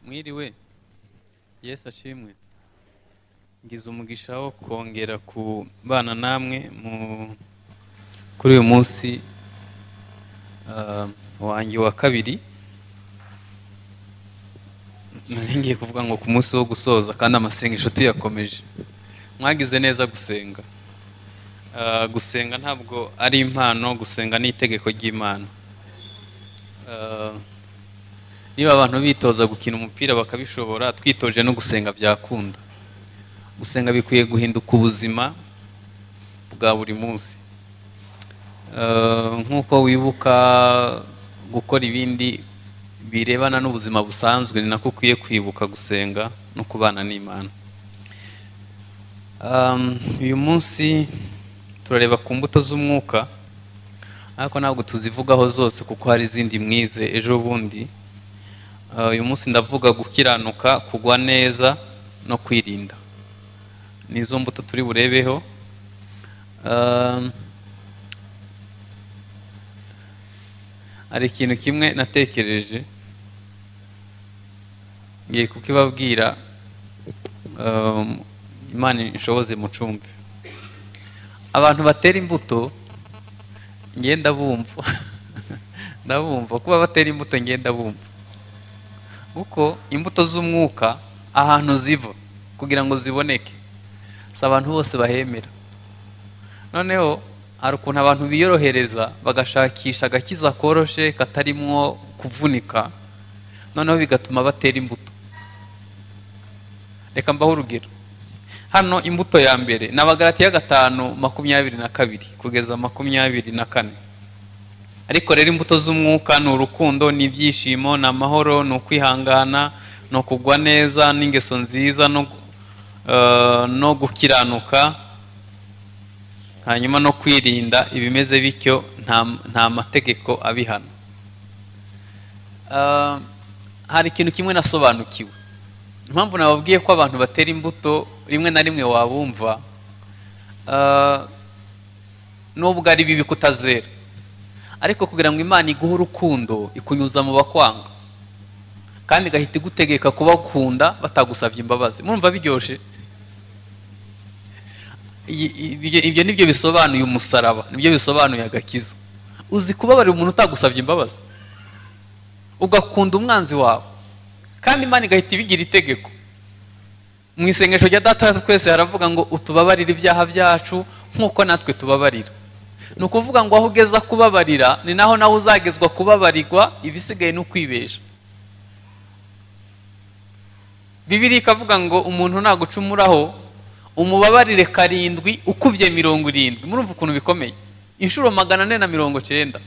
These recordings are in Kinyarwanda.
mwiriwe yesu ashimwe ngize umugisha wo kongera kubana namwe mu kuri uyu munsi ah, wanjye wa kabiri nari ngiye kuvuga ngo ku munsi wo gusoza kandi amasengesho tuyakomeje mwagize neza gusenga Ah, gusenga ntabwo ari impano gusenga ni itegeko ry'imana Ah, niba abantu bitoza gukina umupira bakabishobora twitoje no gusenga byakunda gusenga bikwiye guhinduka ubuzima bwa buri munsi Eh, nk'uko wibuka gukora ibindi birebana n'ubuzima busanzwe ni nako ukwiye kwibuka gusenga no kubana n'imana Um, uyu munsi turareba ku mbuto z'umwuka ariko ntabwo tuzivugaho zose kuko hari izindi mwize ejo bundi Uh, uyu munsi ndavuga gukiranuka kugwa neza no kwirinda nizo mbuto turi burebeho Um, hari ikintu kimwe natekereje ngiye kukibabwira um, imana inshoboze mucumbi abantu batera imbuto ngenda ndabumva ndabumva kuba batera imbuto ngenda bumva kuko imbuto z'umwuka ahantu ziva kugira ngo ziboneke si abantu bose bahemera noneho hari ukuntu abantu biyorohereza bagashakisha agakiza koroshe katarimwo kuvunika noneho bigatuma batera imbuto reka mbaho urugero hano imbuto ya mbere ni abagaratiya gatanu makumyabiri na kabiri kugeza makumyabiri na kane ariko rero imbuto z'umwuka ni urukundo ni ibyishimo ni amahoro ni ukwihangana ni ukugwa neza n'ingeso nziza no, eh, no gukiranuka hanyuma no kwirinda ibimeze bityo nta, nta mategeko abihana Ah, hari ikintu kimwe nasobanukiwe impamvu nababwiye ko abantu batera imbuto rimwe na rimwe wabumva ah, nubwo ari bibi kutazera ariko kugira ngo imana iguhe urukundo ikunyuza mu bakwanga kandi igahita igutegeka kubakunda batagusabye imbabazi murumva biryoshye I- i- ibyo- ibyo nibyo bisobanuye umusaraba nibyo bisobanuye agakiza uzi kubabarira umuntu utagusabye imbabazi ugakunda umwanzi wawe kandi imana igahita ibigira itegeko mu isengesho rya data wa twese haravuga ngo utubabarire ibyaha byacu nk'uko natwe tubabarira ni ukuvuga ngo aho ugeza kubabarira ni naho nawe uzagezwa kubabarirwa ibisigaye ni ukwibesha bibiri ikavuga ngo umuntu nagucumuraho umubabarire karindwi ukubye mirongo irindwi murumva ukuntu bikomeye inshuro magana ane na mirongo cyenda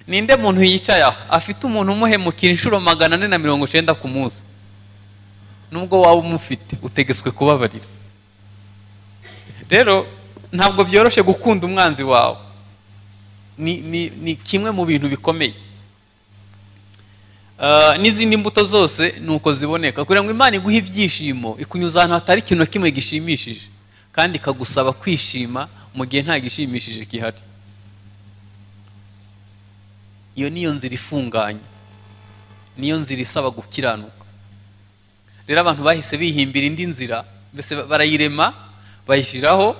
ninde muntu yicaye aho afite umuntu umuhemukira inshuro magana ane na mirongo cyenda ku munsi nubwo waba umufite utegetswe kubabarira rero ntabwo byoroshye gukunda umwanzi wawe ni, ni, ni kimwe mu bintu bikomeye Ah, n'izindi mbuto zose ni uko ziboneka kugira ngo imana iguhe ibyishimo ikunyuza ahantu hatari ikintu na kimwe gishimishije kandi ikagusaba kwishima mu gihe nta gishimishije gihari iyo niyo nzira ifunganye niyo nzira isaba gukiranuka rero abantu bahise bihimbira indi nzira mbese barayirema bayishyiraho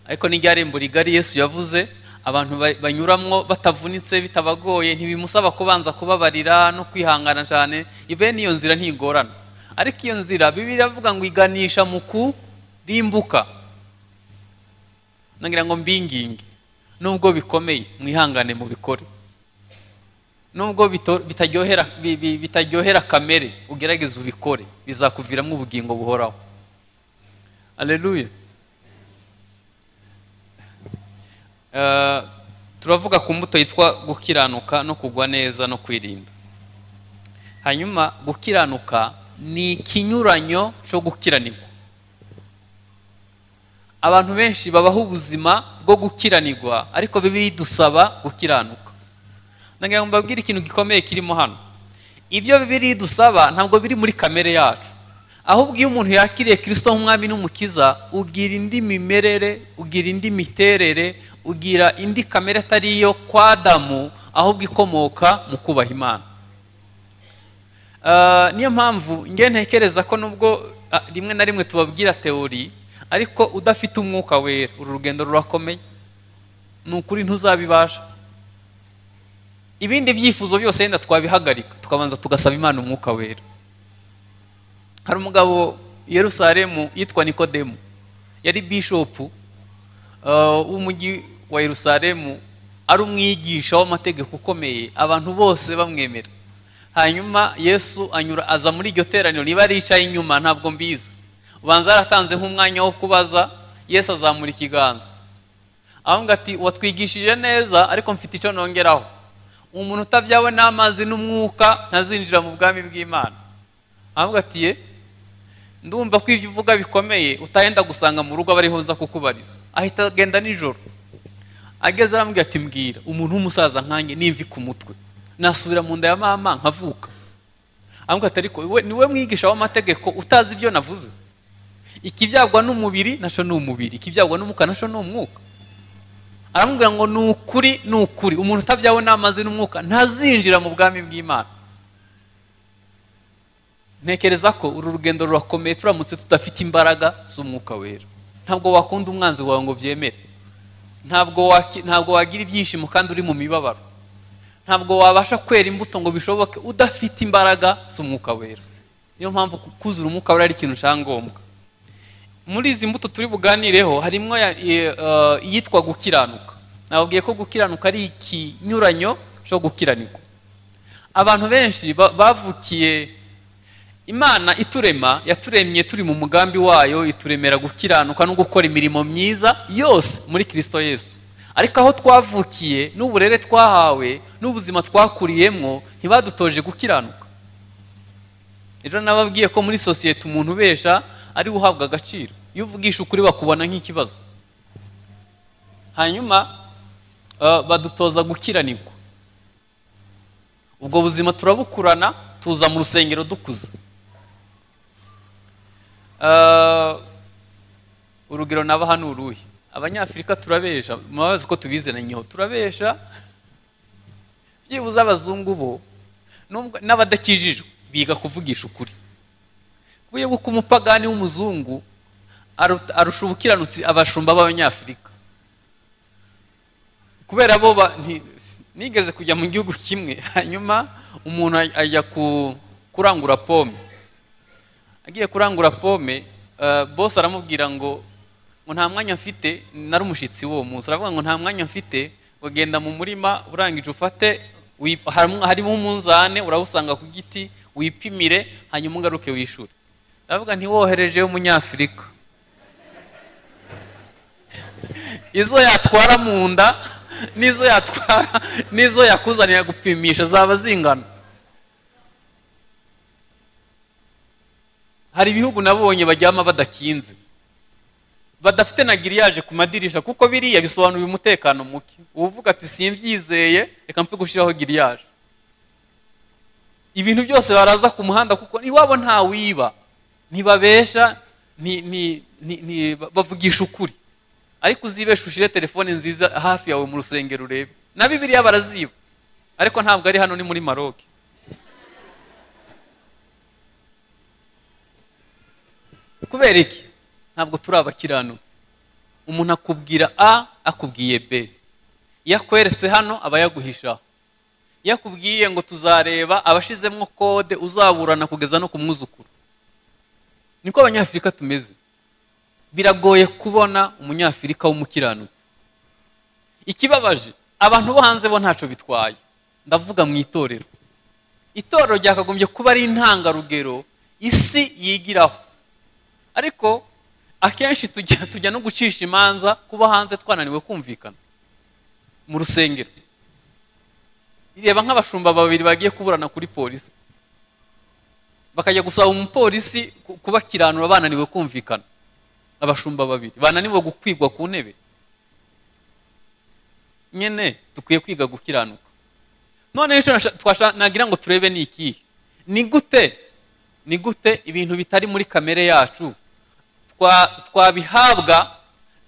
ariko n'iryo rigari yesu yavuze abantu ba- banyuramwo batavunitse bitabagoye ntibimusaba kubanza kubabarira no kwihangana cyane bene iyo nzira ntigorana ariko iyo nzira bibiri iravuga ngo iganisha mu kurimbuka nagira ngo mbinginge nubwo bikomeye mwihangane mubikore nubwo bito- bitaryohera bi- bi- bitaryohera kamere ugerageze ubikore bizakuviramo ubugingo buhoraho aleluya Eh, turavuga ku mbuto yitwa gukiranuka no kugwa neza no kwirinda hanyuma gukiranuka ni ikinyuranyo cyo gukiranirwa abantu benshi babaho ubuzima bwo gukiranirwa ariko bibiri dusaba gukiranuka ndagira ngo mbabwire ikintu gikomeye kirimo hano ibyo bibiri dusaba ntabwo biri muri kamere yacu ahubwo iyo umuntu yakiriye kirisito nk'umwami n'umukiza ugira indi mimerere ugira indi miterere ugira indi kamere atari iyo kwa adamu ahubwo ikomoka mu kubaha imana Ah, niyo mpamvu njye ntekereza ko nubwo ah, rimwe na rimwe tubabwira teori ariko udafite umwuka wera uru rugendo rurakomeye ni ukuri ntuzabibasha ibindi byifuzo byose yenda twabihagarika tukabanza tugasaba imana umwuka wera hari umugabo i yerusalemu yitwa nikodemu yari bishopu uh, w'umujyi wa yerusalemu ari umwigisha w'amategeko ukomeye abantu bose bamwemera hanyuma yesu anyura aza muri iryo teraniro niba aricaye inyuma ntabwo mbizi ubanza yaratanze nk'umwanya wo kubaza yesu azamura ikiganza avuga ati watwigishije neza ariko mfite icyo nongeraho umuntu utabyawe n'amazi n'umwuka ntazinjira mu bwami bw'imana avuga ati ye ndumva ko ibyo uvuga bikomeye utahenda gusanga mu rugo abariho nza kukubariza ahita agenda nijoro ageze arambwira ati mbwira umuntu w'umusaza nkanjye n'imvi ku mutwe nasubira mu nda ya mama nkavuka avuga ati ariko we- ni we mwigisha w'amategeko utazi ibyo navuze ikibyagwa n'umubiri nacyo ni umubiri ikibyagwa n'umwuka nacyo ni umwuka aramubwira ngo ni ukuri ni ukuri umuntu utabyawe n'amazi n'umwuka ntazinjira mu bwami bw'imana ntekereza ko uru rugendo rurakomeye turamutse tudafite imbaraga z'umwuka wera ntabwo wakunda umwanzi wawe ngo byemere ntabwo waki- ntabwo wagira ibyishimo kandi uri mu mibabaro ntabwo wabasha kwera imbuto ngo bishoboke udafite imbaraga z'umwuka wera niyo mpamvu ku- kuzura umwuka wera ari ikintu cyangombwa muri izi mbuto turi buganireho harimo ya- ye- eh, iyitwa gukiranuka nababwiye ko gukiranuka ari ikinyuranyo cyo gukiranirwa abantu benshi ba- bavukiye imana iturema yaturemye turi mu mugambi wayo ituremera gukiranuka no gukora imirimo myiza yose muri kirisito yesu ariko aho twavukiye n'uburere twahawe n'ubuzima twakuriyemo ntibadutoje gukiranuka ejo nababwiye ko muri sosiyete umuntu ubesha ari we uhabwa agaciro iyo uvugisha ukuri bakubona nk'ikibazo hanyuma eh, badutoza gukiranirwa ubwo buzima turabukurana tuza mu rusengero dukuze Eh, urugero nabaha ni uruhe abanyafurika turabesha mubazi ko tubizenanyeho turabesha byibuze abazungu bo nubwo- n'abadakijijwe biga kuvugisha ukuri kuburyo bw'uko umupagani w'umuzungu aruta- arusha ubukiranutsi abashumba b'abanyafurika kubera bo ba- nti- s- nigeze kujya mu gihugu kimwe hanyuma umuntu aj- ajya ku- kurangura pome agiye kurangura pome eh, boss aramubwira ngo ngo nta mwanya mfite nari umushyitsi w'uwo munsi aravuga ngo nta mwanya mfite ngo genda mu murima urangije ufate wi- haram- harimo umunzane urawusanga ku giti wipimire hanyuma ugaruke wishure aravuga ntiwohereje umunyafurika izo yatwara mu nda n'izo yatwara n'izo yakuzanira gupimisha zaba zingana hari ibihugu nabonye bajyama badakinze badafite na giriyaje ku madirisha kuko biriya bisobanura umutekano muke uvuga ati simbyizeye reka mpfe gushyiraho giriyaje ibintu byose baraza ku muhanda kuko iwabo nta wiba ntibabesha nti- nti- nti- nti- bavugisha ukuri ariko uzibesha ushyire telefone nziza hafi yawe mu rusengero urebe na bibiriya baraziba ariko ntabwo ari hano ni muri maroke kubera iki ntabwo turi abakiranutsi umuntu akubwira a akubwiye b iyo akweretse hano aba yaguhishaho iyo akubwiye ngo tuzareba abashizemo kode uzaburana kugeza no ku mwuzukuru niko abanyafurika tumeze biragoye kubona umunyafurika w'umukiranutsi ikibabaje abantu bo hanze bo ntacyo bitwaye ndavuga mu itorero itorero ryakagombye kuba ari intangarugero isi yigiraho ariko akenshi tujya tujya no gucisha imanza kuba hanze twananiwe kumvikana mu rusengero reba nk'abashumba babiri bagiye kuburana kuri polisi bakajya gusaba umupolisi ku- kubakiranura bananiwe kumvikana abashumba babiri bananiwe gukwigwa ku ntebe nyine dukwiye kwiga gukiranuka none icyo nasha- twasha- nagira ngo turebe ni ikihe ni gute ni gute ibintu bitari muri kamere yacu twa- twabihabwa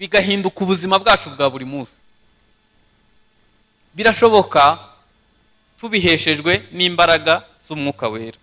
bigahinduka ubuzima bwacu bwa buri munsi birashoboka tubiheshejwe n'imbaraga z'umwuka wera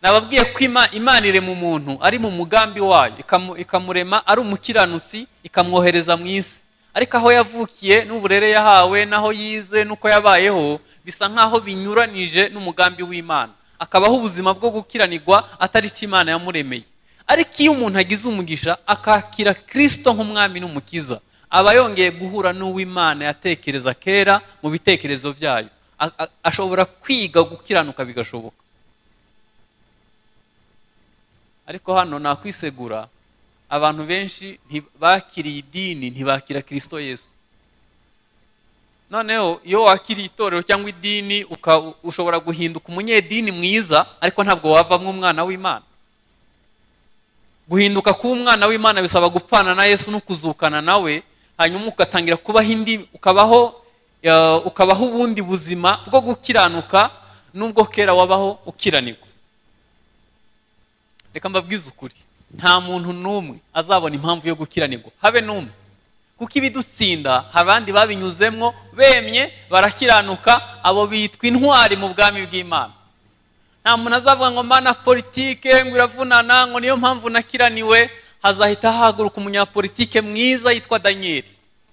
nababwiye ko ima- imana iri mu muntu ari mu mugambi wayo ikamu- ikamurema ari umukiranutsi ikamwohereza mu isi ariko aho yavukiye n'uburere yahawe n'aho yize n'uko yabayeho bisa nk'aho binyuranije n'umugambi w'imana akabaho ubuzima bwo gukiranirwa atari cyo imana yamuremeye ariko iyo umuntu agize umugisha akakira kirisito nk'umwami n'umukiza aba yongeye guhura n'uw'imana yatekereza kera mu bitekerezo byayo A- a- ashobora kwiga gukiranuka bigashoboka ariko hano nakwisegura abantu benshi nti- bakiriye idini ntibakira kirisito yesu noneho iyo wakiriye itorero cyangwa idini uka- ushobora guhinduka umunyedini mwiza ariko ntabwo wavamo umwana w'imana guhinduka kuba umwana w'imana bisaba gupfana na yesu no kuzukana nawe hanyuma ugatangira kubaho indi ukabaho eh, ukabaho ubundi buzima bwo gukiranuka nubwo kera wabaho ukiranirwa reka mbabwize ukuri nta muntu n'umwe azabona impamvu yo gukiranirwa habe n'umwe kuko ibidutsinda hari abandi babinyuzemwo bemye barakiranuka abo bitwa intwari mu bwami bw'imana nta muntu azavuga ngo mana politike ngo iravunana ngo niyo mpamvu nakiraniwe hazahita hahaguruka umunyapolitike mwiza yitwa daniyeli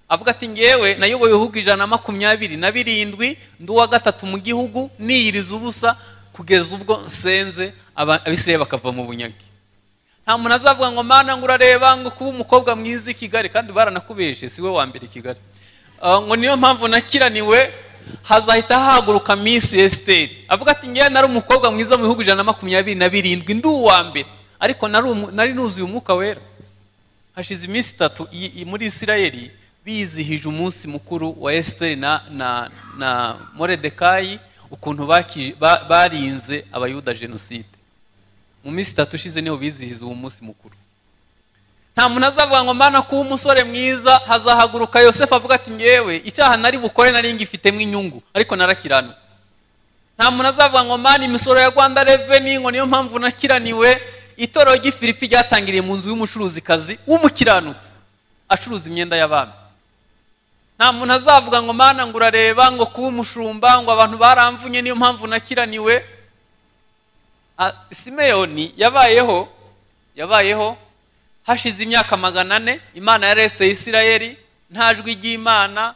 avuga ati ngewe nayoboye ibihugu ijana na makumyabiri na birindwi ndi uwa gatatu mu gihugu niyiriza ubusa kugeza ubwo nsenze aba- abisirayeli bakava mu bunyage nta muntu azavuga ngo mana ngo urareba ngo kuba umukobwa mwiza i kigali kandi baranakubeshe si we wa mbere i kigali Ah, ngo niyo mpamvu nakiraniwe hazahita hahaguruka minsi esiteri avuga ati ngewe nari umukobwa mwiza mu bihugu ijana na makumyabiri na birindwi ndi uwa mbere ariko nari umu- nari nuzuye umwuka wera hashize iminsi itatu i- i- muri isirayeli bizihije umunsi mukuru wa esiteri na, na, na moredekayi ukuntu baki- ba- barinze abayuda jenoside mu minsi itatu ishize niho bizihiza uwo munsi mukuru nta muntu azavuga ngo mbana kuba umusore mwiza hazahaguruka yosefu avuga ati ngewe icyaha nari bukore nari ngifitemo inyungu ariko narakiranutse nta muntu azavuga ngo mbana imisoro ya rwanda reveni ngo niyo mpamvu nakiraniwe itorero ry'ifilipi ryatangiriye mu nzu y'umucuruzikazi w'umukiranutsi acuruza imyenda y'abami nta muntu azavuga ngo mbana ngo urareba ngo kuba umushumba ngo abantu baramvunye niyo mpamvu nakiraniwe Ah, simeyoni yabayeho yabayeho hashize imyaka magana ane imana yarese isirayeli nta jwi ry'imana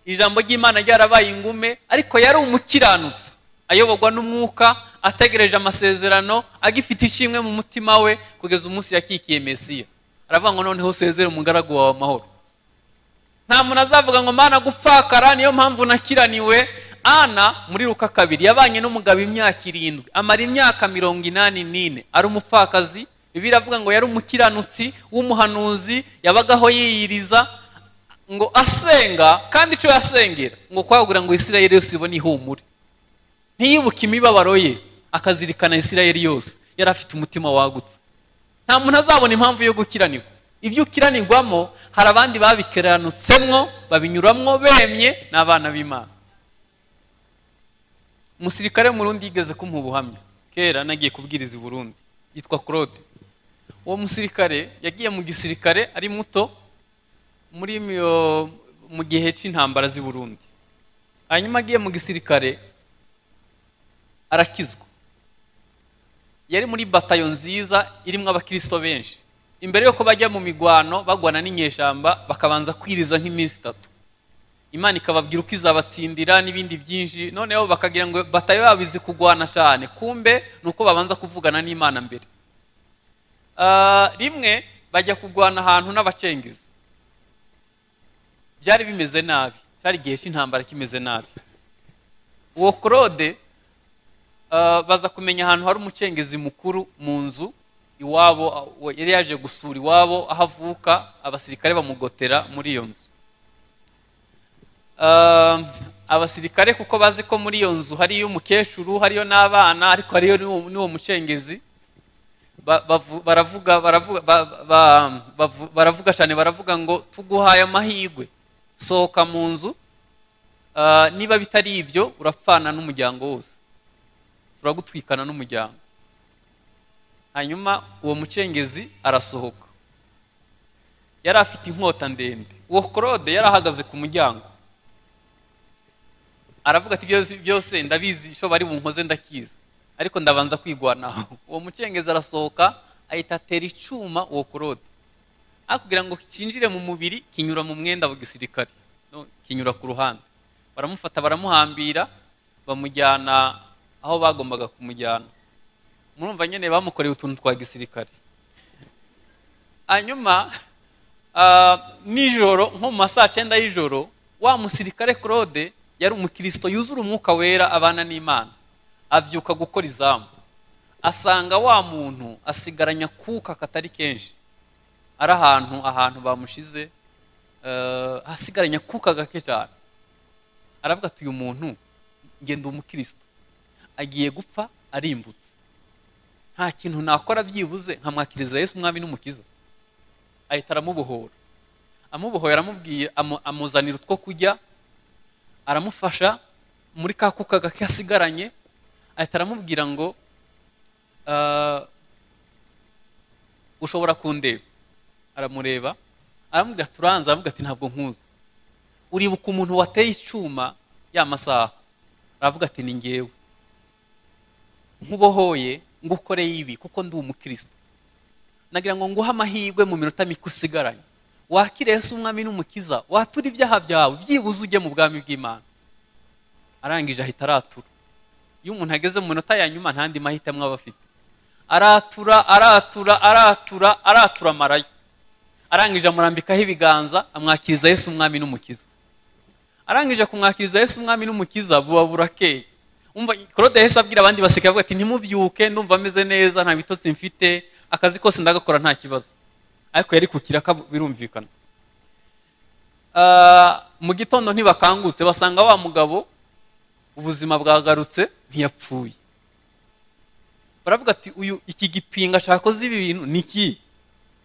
ijambo ry'imana ryarabaye ingume ariko yari umukiranutsi ayoborwa n'umwuka ategereje amasezerano agifite ishimwe mu mutima we kugeza umunsi yakikiye mesiya aravuga ngo noneho usezere umugaragu wawe amahoro nta muntu azavuga ngo mana gupfakara niyo mpamvu nakiraniwe ana muri ruka kabiri yabanye n'umugabo imyaka irindwi amara imyaka mirongo inani n'ine ari umupfakazi bibiri avuga ngo yari umukiranutsi w'umuhanuzi yabagaho yiyiriza ngo asenga kandi icyo yasengera ngo kwagura ngo isirayeli yose ibone ihumure ntiyibuke imibabaro ye akazirikana isirayeli yose yari afite umutima wagutse nta muntu azabona impamvu yo gukiranirwa ibyo ukiranirwamo hari abandi babikeranutsemwo babinyuramwo bemye ni abana b'imana umusirikare wo mu rundi yigeze kumuha ubuhamya kera nagiye kubwiriza i burundi yitwa claude uwo musirikare yagiye mu gisirikare ari muto muri myo- mu gihe cy'intambara z'i burundi hanyuma agiye mu gisirikare arakizwa yari muri batayo nziza irimo abakristo benshi imbere yuko bajya mu migwano bagwana n'inyeshamba bakabanza kwiriza nk'iminsi itatu imana ikababwira uko izabatsindira n'ibindi byinshi noneho bakagira ngo batayo yabo izi kugwana cyane kumbe ni uko babanza kuvugana n'imana mbere Ah, rimwe bajya kugwana ahantu n'abacengezi byari bimeze nabi cyari igihe cy'intambara kimeze nabi uwo claude Ah, baza kumenya ahantu hari umucengezi mukuru mu nzu iwabo ah, we- yari yaje gusura iwabo aho avuka abasirikare bamugotera muri iyo nzu Ah, abasirikare kuko bazi ko muri iyo nzu hariyo umukecuru hariyo n'abana ariko hariyo n'uwo- n'uwo mucengezi ba- bavu- baravuga baravuga ba- ba- bavu- baravuga cyane baravuga ngo tuguhaye amahirwe sohoka mu nzu Ah, niba bitari ibyo urapfana n'umuryango wose turagutwikana n'umuryango hanyuma uwo mucengezi arasohoka yari afite inkota ndende uwo claude yari ahagaze ku muryango aravuga ati byose byose ndabizi icyo bari bunkoze ndakizi ariko ndabanza kwigwanaho uwo mucengezi arasohoka ahita atera icyuma uwo kurode aho kugira ngo kinjire mu mubiri kinyura mu mwenda wa gisirikare no, kinyura ku ruhande baramufata baramuhambira bamujyana aho bagombaga kumujyana murumva nyine bamukoreye utuntu twa gisirikare hanyuma ah, nijoro nko mu ma saa cyenda y'ijoro wa musirikare claude yari umukristo yuzura umwuka wera abana n'imana abyuka gukora izamu asanga wa muntu asigaranya kuka katari kenshi ari ahantu ahantu bamushize eh, hasigaranye akuka gake cyane aravuga ati uyu muntu ngenda umukristo agiye gupfa arimbutse nta kintu nakora byibuze nkamwakiriza yesu umwami n'umukiza ahita aramubohora amubohoye aramubwiye amu- amuzanira utwo kurya aramufasha muri ka kuka gake asigaranye ahita aramubwira ngo eh, ushobora kundeba aramureba aramubwira turanze aravuga ati ntabwo nkuzi uribuka umuntu wateye icyuma ya masaha aravuga ati ni ngewe nkubohoye ngukoreye ibi kuko ndi umukristo nagira ngo nguhe amahirwe mu minota mike usigaranye wakire Yesu umwami n'umukiza watura ibyaha byawe byibuze ujye mu bwami bw'imana arangije ahita aratura iyo umuntu ageze mu minota ya nyuma nta andi mahitamo aba afite aratura aratura aratura aratura amarayo arangije amurambikaho ibiganza amwakiriza yesu umwami n'umukiza arangije kumwakiriza yesu umwami n'umukiza buba burakeye umva claude yahise abwira abandi baseka avuga ati ntimubyuke ndumva ameze neza nta bitotsi mfite akazi kose ndagakora nta kibazo ariko yari ku kiraka birumvikana Ah, mu gitondo ntibakangutse basanga wa mugabo ubuzima bwagarutse ntiyapfuye baravuga ati uyu iki gipinga ashaka koze ibi bintu ni iki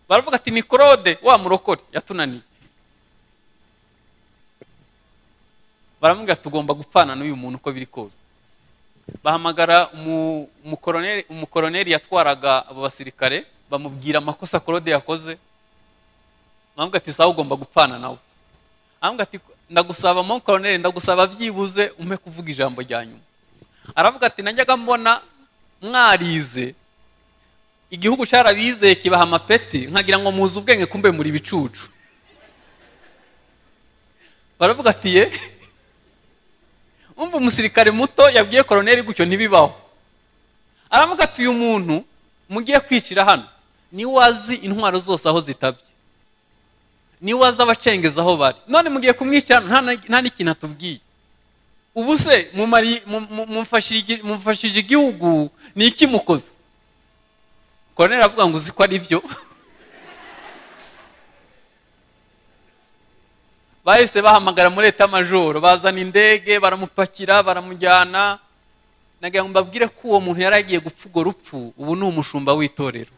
baravuga ati ni claude wa murokore yatunaniye baramubwira tugomba gupfana n'uyu muntu uko biri kose bahamagara umu- umukoroneri- umukoroneri yatwaraga abo basirikare bamubwira amakosa claude yakoze baravuga ati sawa ugomba gupfana nawe aravuga ati ndagusaba mo koroneri ndagusaba byibuze umpe kuvuga ijambo rya nyuma aravuga ati najyaga mbona mwarize igihugu cyarabizeye kibaha amapeti nkagira ngo muzi ubwenge kumbe muri ibicucu baravuga ati ye umva umusirikare muto yabwiye koroneri gutyo ntibibaho aravuga ati uyu muntu mugiye kwicira hano niwe azi intwaro zose aho zitabye niwe azi abacengeza aho bari none mugiye kumwica hano nta na- nta n'ikintu atubwiye ubu se mumari- mu- mu- mumfashije mumfashije igihugu ni iki mukoze koroneri aravuga ngo uzi ko ari byo bahise bahamagara muri etamajoro bazana indege baramupakira baramujyana nagira ngo mbabwire ko uwo muntu yari agiye gupfa urwo rupfu ubu ni umushumba w'itorero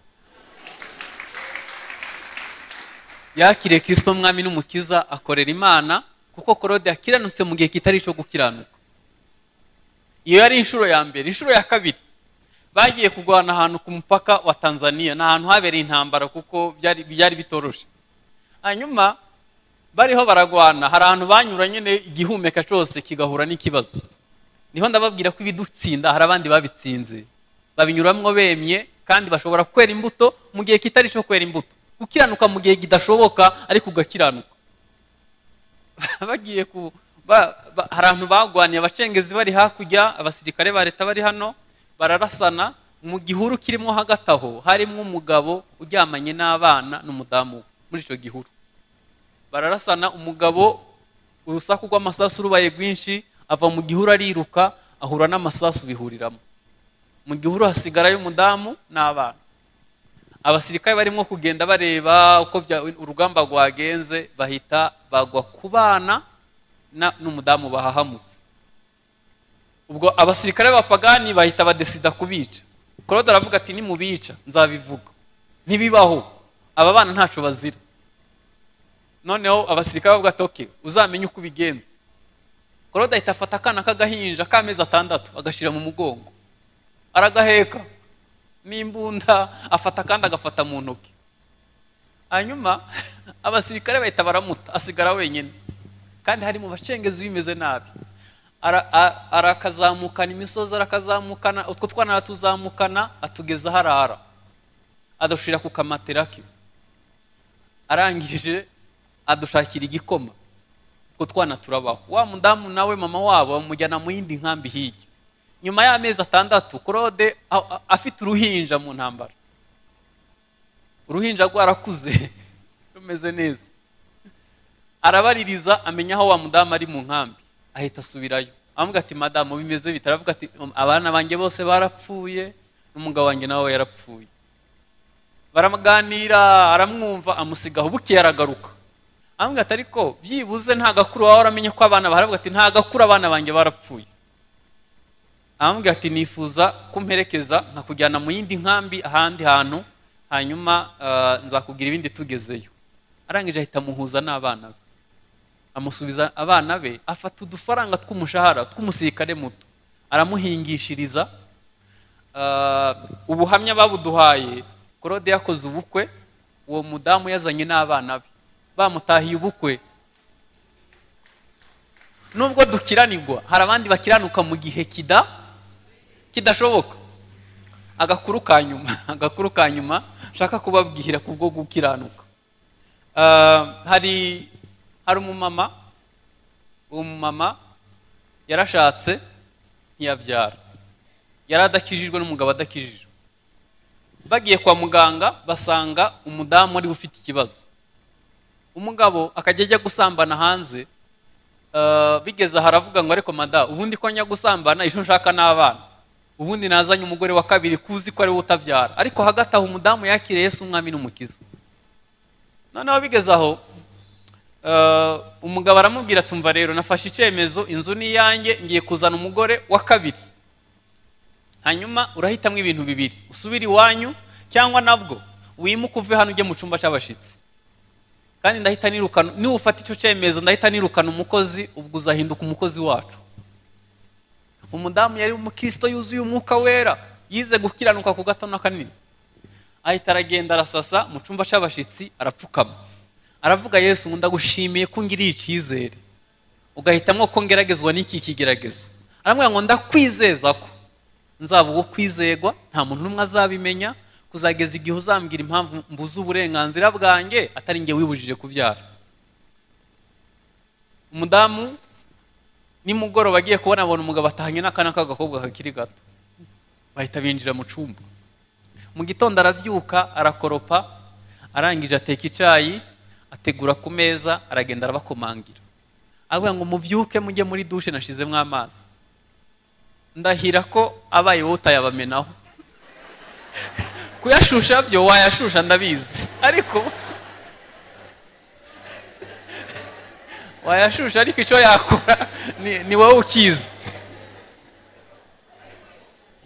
yakiriye kirisito mwami n'umukiza akorera imana kuko korode yakiranutse mu gihe kitari icyo gukiranuka iyo yari inshuro ya mbere inshuro ya kabiri bagiye kurwana ahantu ku mupaka wa tanzania ni ahantu habereye intambara kuko byari byari bitoroshe hanyuma bariho baragwana hari ahantu banyura nyine igihumeka cyose kigahura n'ikibazo niho ndababwira ko ibidutsinda hari abandi babitsinze babinyuramwo bemye kandi bashobora kwera imbuto mu gihe kitari cyo kwera imbuto gukiranuka mu gihe kidashoboka ariko ugakiranuka bagiye ku ba- ba- hari abantu bagwaniye abacengezi bari hakurya abasirikare ba leta bari hano bararasana mu gihuru kirimo hagati aho harimo umugabo uryamanye n'abana n'umudamu we muri icyo gihuru bararasana umugabo urusaku rw'amasasu rubaye rwinshi ava mu gihuru ariruka ahura n'amasasu bihuriramo mu gihuru hasigarayo umudamu n'abana abasirikare barimo kugenda bareba uko bya- urugamba rwagenze bahita bagwa ku bana na- n'umudamu bahahamutse ubwo abasirikare b'abapagani bahita badesida kubica claude aravuga ati nimubica nzabivuga ntibibaho aba bana ntaco bazira noneho abasirikare bavuga ati "Okay, uzamenye uko ubigenza claude ahita afata akana k'agahinja k'amezi atandatu agashyira mu mugongo aragaheka n'imbunda afata kandi agafata mu ntoki hanyuma abasirikare bahita baramuta asigara wenyine kandi hari mu bacengezi bimeze nabi arakazamukana imisozi arakazamukana utwo twana aratuzamukana atugeza aho arara adushira ku kamatera ke arangije adushakira igikoma utwo twana turabaho wa mudamu nawe mama wabo bamujyana mu yindi nkambi hirya nyuma y'amezi atandatu claude afite uruhinja mu ntambara uruhinja rwarakuze rumeze neza arabaririza amenya aho wa mudamu ari mu nkambi ahita asubirayo avuga ati madamu bimeze bitaravuga ati abana banjye bose barapfuye n'umugabo wanjye nawe yarapfuye baraganira aramwumva amusigaho buke aragaruka avuga ati ariko byibuze nta gakuru waba waramenye ko abana baravuga ati nta gakuru abana banjye barapfuye aramubwira ati nifuza kumperekeza nkakujyana mu yindi nkambi ahandi hantu hanyuma nzakubwira ibindi tugezeyo arangije ahita amuhuza n'abana be amusubiza abana be afata udufaranga tw'umushahara tw'umusirikare muto aramuhingishiriza ubuhamya babuduhaye claude yakoze ubukwe uwo mudamu yazanye n'abana be bamutahiye ubukwe nubwo dukiranirwa hari abandi bakiranuka mu gihe kida kidashoboka agakuru ka nyuma agakuru ka nyuma nshaka kubabwira ku bwo gukiranuka hari hari umumama uwo mumama yarashatse ntiyabyara yari adakijijwe n'umugabo adakijijwe bagiye kwa muganga basanga umudamu ariwe ufite ikibazo umugabo akajya ajya gusambana hanze bigeze aha aravuga ngo ariko mada ubundi ko njya gusambana ejo nshaka n'abana ubundi nazanye umugore wa kabiri kuzi ko ariwe utabyara ariko hagati aho umudamu yakiriye Yesu umwami n'umukiza noneho bigeze aho umugabo aramubwira tumva rero nafashe icyemezo inzu ni iyanjye ngiye kuzana umugore wa kabiri hanyuma urahitamo ibintu bibiri usubire iwanyu cyangwa nabwo wimuke uve hano ujye mu cyumba cy'abashyitsi kandi ndahita nirukana niba ufata icyo cyemezo ndahita nirukana umukozi ubwo uzahinduka umukozi wacu umudamu yari umukristo yuzuye umwuka wera yize gukiranuka ku gato n'akanini ahita aragenda arasasa mu cyumba cy'abashyitsi arapfukama aravuga yesu ngo ndagushimiye ko ngiriye icyizere ugahitamo ko ngeragezwa n'iki kigeragezo aramubwira ngo ndakwizeza ko nzaba uwo kwizegwa nta muntu n'umwe azabimenya kuzageza igihe uzambwira impamvu mbuze uburenganzira bwanjye atari nge wibujije kubyara umudamu nimugoroba agiye kubona abona umugabo atahanye n'akana k'agakobwa kakiri gato bahita binjira mu cyumba mu gitondo arabyuka arakoropa arangije ateka icyayi ategura ku meza aragenda arabakomangira aravuga ngo mubyuke mujye muri dushe nashizemo amazi ndahira ko abaye wowe utayabamenaho kuyashusha byo wayashusha ndabizi ariko wayashusha ariko icyo yakora ni wowe ukizi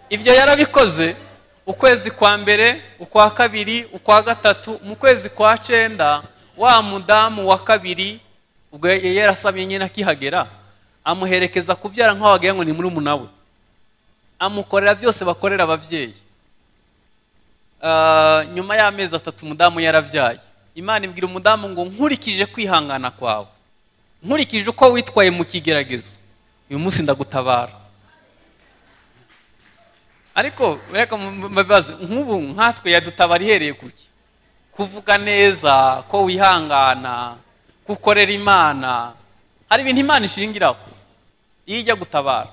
ibyo yarabikoze ukwezi kwa mbere ukwa kabiri ukwa gatatu mu kwezi kwa cyenda wa mudamu wa kabiri ubwo yarasabye nyine akihagera amuherekeza kubyara nk'aho wagira ngo ni muri we amukorera byose bakorera ababyeyi nyuma y'amezi atatu umudamu yarabyaye imana ibwira umudamu ngo nkurikije kwihangana kwawe nkurikije uko witwaye mu kigeragezo uyu munsi ndagutabara ariko reka mbabaze nk'ubu nkatwe yadutabara ihereye kuki kuvuga neza ko wihangana gukorera imana hari ibintu imana ishingiraho iyo ijya gutabara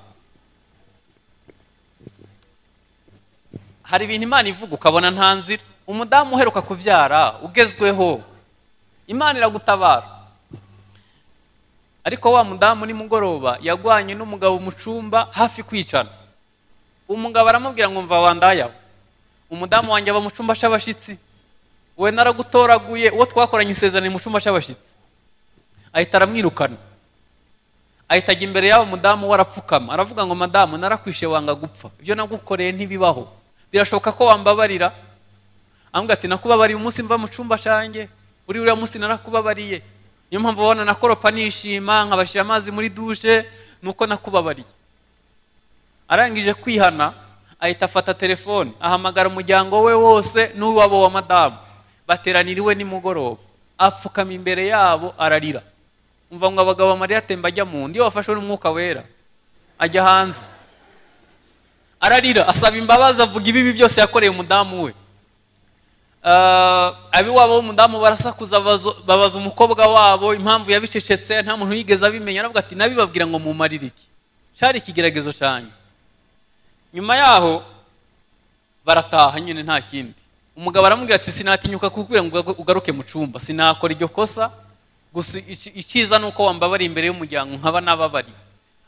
hari ibintu imana ivuga ukabona nta nzira umudamu uheruka kubyara ugezweho imana iragutabara ariko wa mudamu nimugoroba yagwanye n'umugabo mu cyumba hafi kwicana umugabo aramubwira ngo mva wandayaho umudamu wanjye aba mu cyumba cy'abashyitsi we naragutoraguye uwo twakoranye isezerano mu cyumba cy'abashyitsi ahita aramwirukana ahita ajya imbere y'abo mudamu we arapfukama aravuga ngo madamu narakwishe wanga gupfa ibyo nagukoreye ntibibaho birashoboka ko wambabarira ambwira ati nakubabariye umunsi mva mu cyumba cyanjye uri uriya munsi narakubabariye niyo mpamvu ubona nakoropa nishima nkabashyira amazi muri dushe ni uko nakubabariye arangije kwihana ahita afata telefone ahamagara umuryango we wose n'uwabo wa madamu bateranira iwe nimugoroba apfukama imbere yabo ararira umva ngo abagabo amarira atemba ajya mu nda iyo wafashwe n'umwuka wera ajya hanze ararira asaba imbabazi avuga ibibi byose yakoreye umudamu we abiwabo b'umudamu barasakuza bazo- babaza umukobwa wabo impamvu yabicecetse nta muntu yigeze abimenya aravuga ati nabibabwira ngo mumarire iki cyari ikigeragezo cyane nyuma yaho barataha nyine nta kindi umugabo aramubwira ati sinatinyuka kukubwira ngo uga- ugaruke mu cyumba sinakora iryo kosa gusa ici- icyiza ni uko wambabariye imbere y'umuryango nkaba nababariye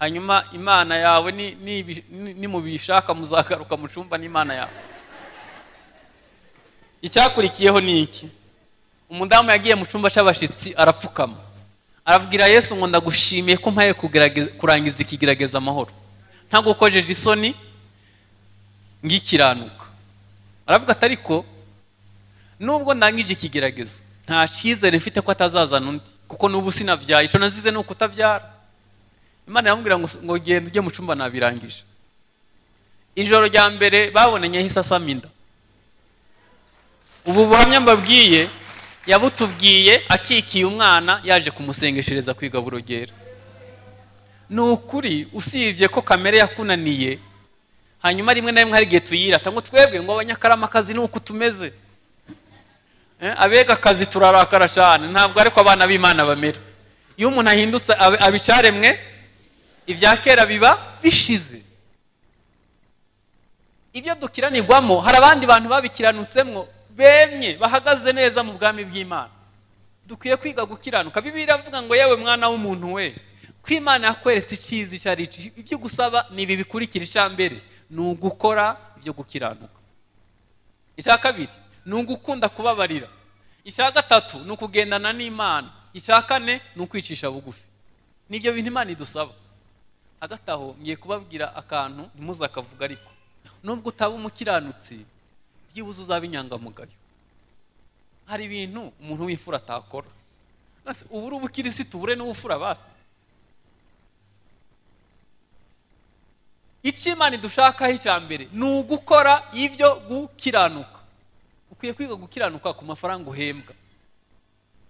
hanyuma imana yawe ni- nibi- ni- nimubishaka muzagaruka mu cyumba n'imana yawe icyakurikiyeho ni iki umudamu yagiye mu cyumba cy'abashyitsi arapfukama arabwira yesu ngo ndagushimiye ko mpaye kugerageza- kurangiza ikigerageza amahoro ntagukojeje isoni ngikiranuka aravuga ati ariko nubwo ndangije ikigeragezo nta cyizere mfite ko atazazana undi kuko n'ubu sinabyaye icyo nazize ni ukutabyara imana iramubwira ngo ngo genda ujye mu cyumba nabirangije ijoro rya mbere babonanye ahise asama inda ubu buhamya mbabwiye yabutubwiye akikiye umwana yaje kumusengeshereza kwiga burogera ni ukuri usibye ko kamere yakunaniye hanyuma rimwe na rimwe hari igihe tuyirata ngo twebwe ngo abanyakaramakazi ni uku tumeze Eh, abega akazi turarakara cyane ntabwo ariko abana b'imana bamera iyo umuntu ahindutse ab- abicaremwe ibya kera biba bishize ibyo dukiranirwamo hari abandi bantu babikiranutsemwo bemye bahagaze neza mu bwami bw'imana dukwiye kwiga gukiranuka bibiliya iravuga ngo yewe mwana w'umuntu we ko imana yakweretse icyiza icyo ari cyo ibyo gusaba ni ibi bikurikira icya mbere ni ugukora ibyo gukiranuka icya kabiri ni ugukunda kubabarira icya gatatu ni ukugendana n'imana icya kane ni ukwicisha bugufi nibyo bintu imana idusaba hagati aho ngiye kubabwira akantu ntimuzakavuga ariko nubwo utaba umukiranutsi byibuze uzaba inyangamugayo hari ibintu umuntu w'imfura atakora Ese ubu uri ubukirisitu bure n'ubufura basi icyo imana idushakaho icya mbere ni ugukora ibyo gukiranuka ukwiye kwiga gukiranuka ku mafaranga uhembwa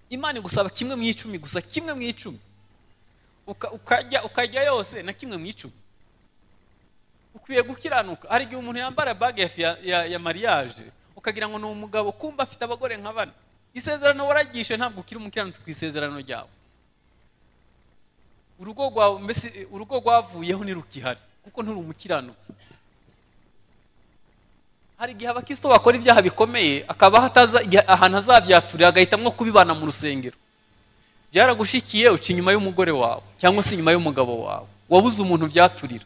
imana igusaba kimwe mu icumi gusa kimwe mu icumi Uka- ukajya ukajya yose na kimwe mu icumi ukwiye gukiranuka hari igihe umuntu yambara baga ya, ya, ya, ya mariage ukagira ngo ni umugabo kumva afite abagore nka bane isezerano waragishe ntabwo ukiri umukiranutsi ku isezerano ryawe urugo rwawe mbese urugo rwavuyeho ntirukihari kuko nturi umukiranutsi hari igihe abakristo bakora ibyaha bikomeye akaba hataza igihe- ahantu azabyaturira agahitamo kubibana mu rusengero byaragushikiye uca inyuma y'umugore wawe cyangwa se inyuma y'umugabo wawe wabuze umuntu byaturira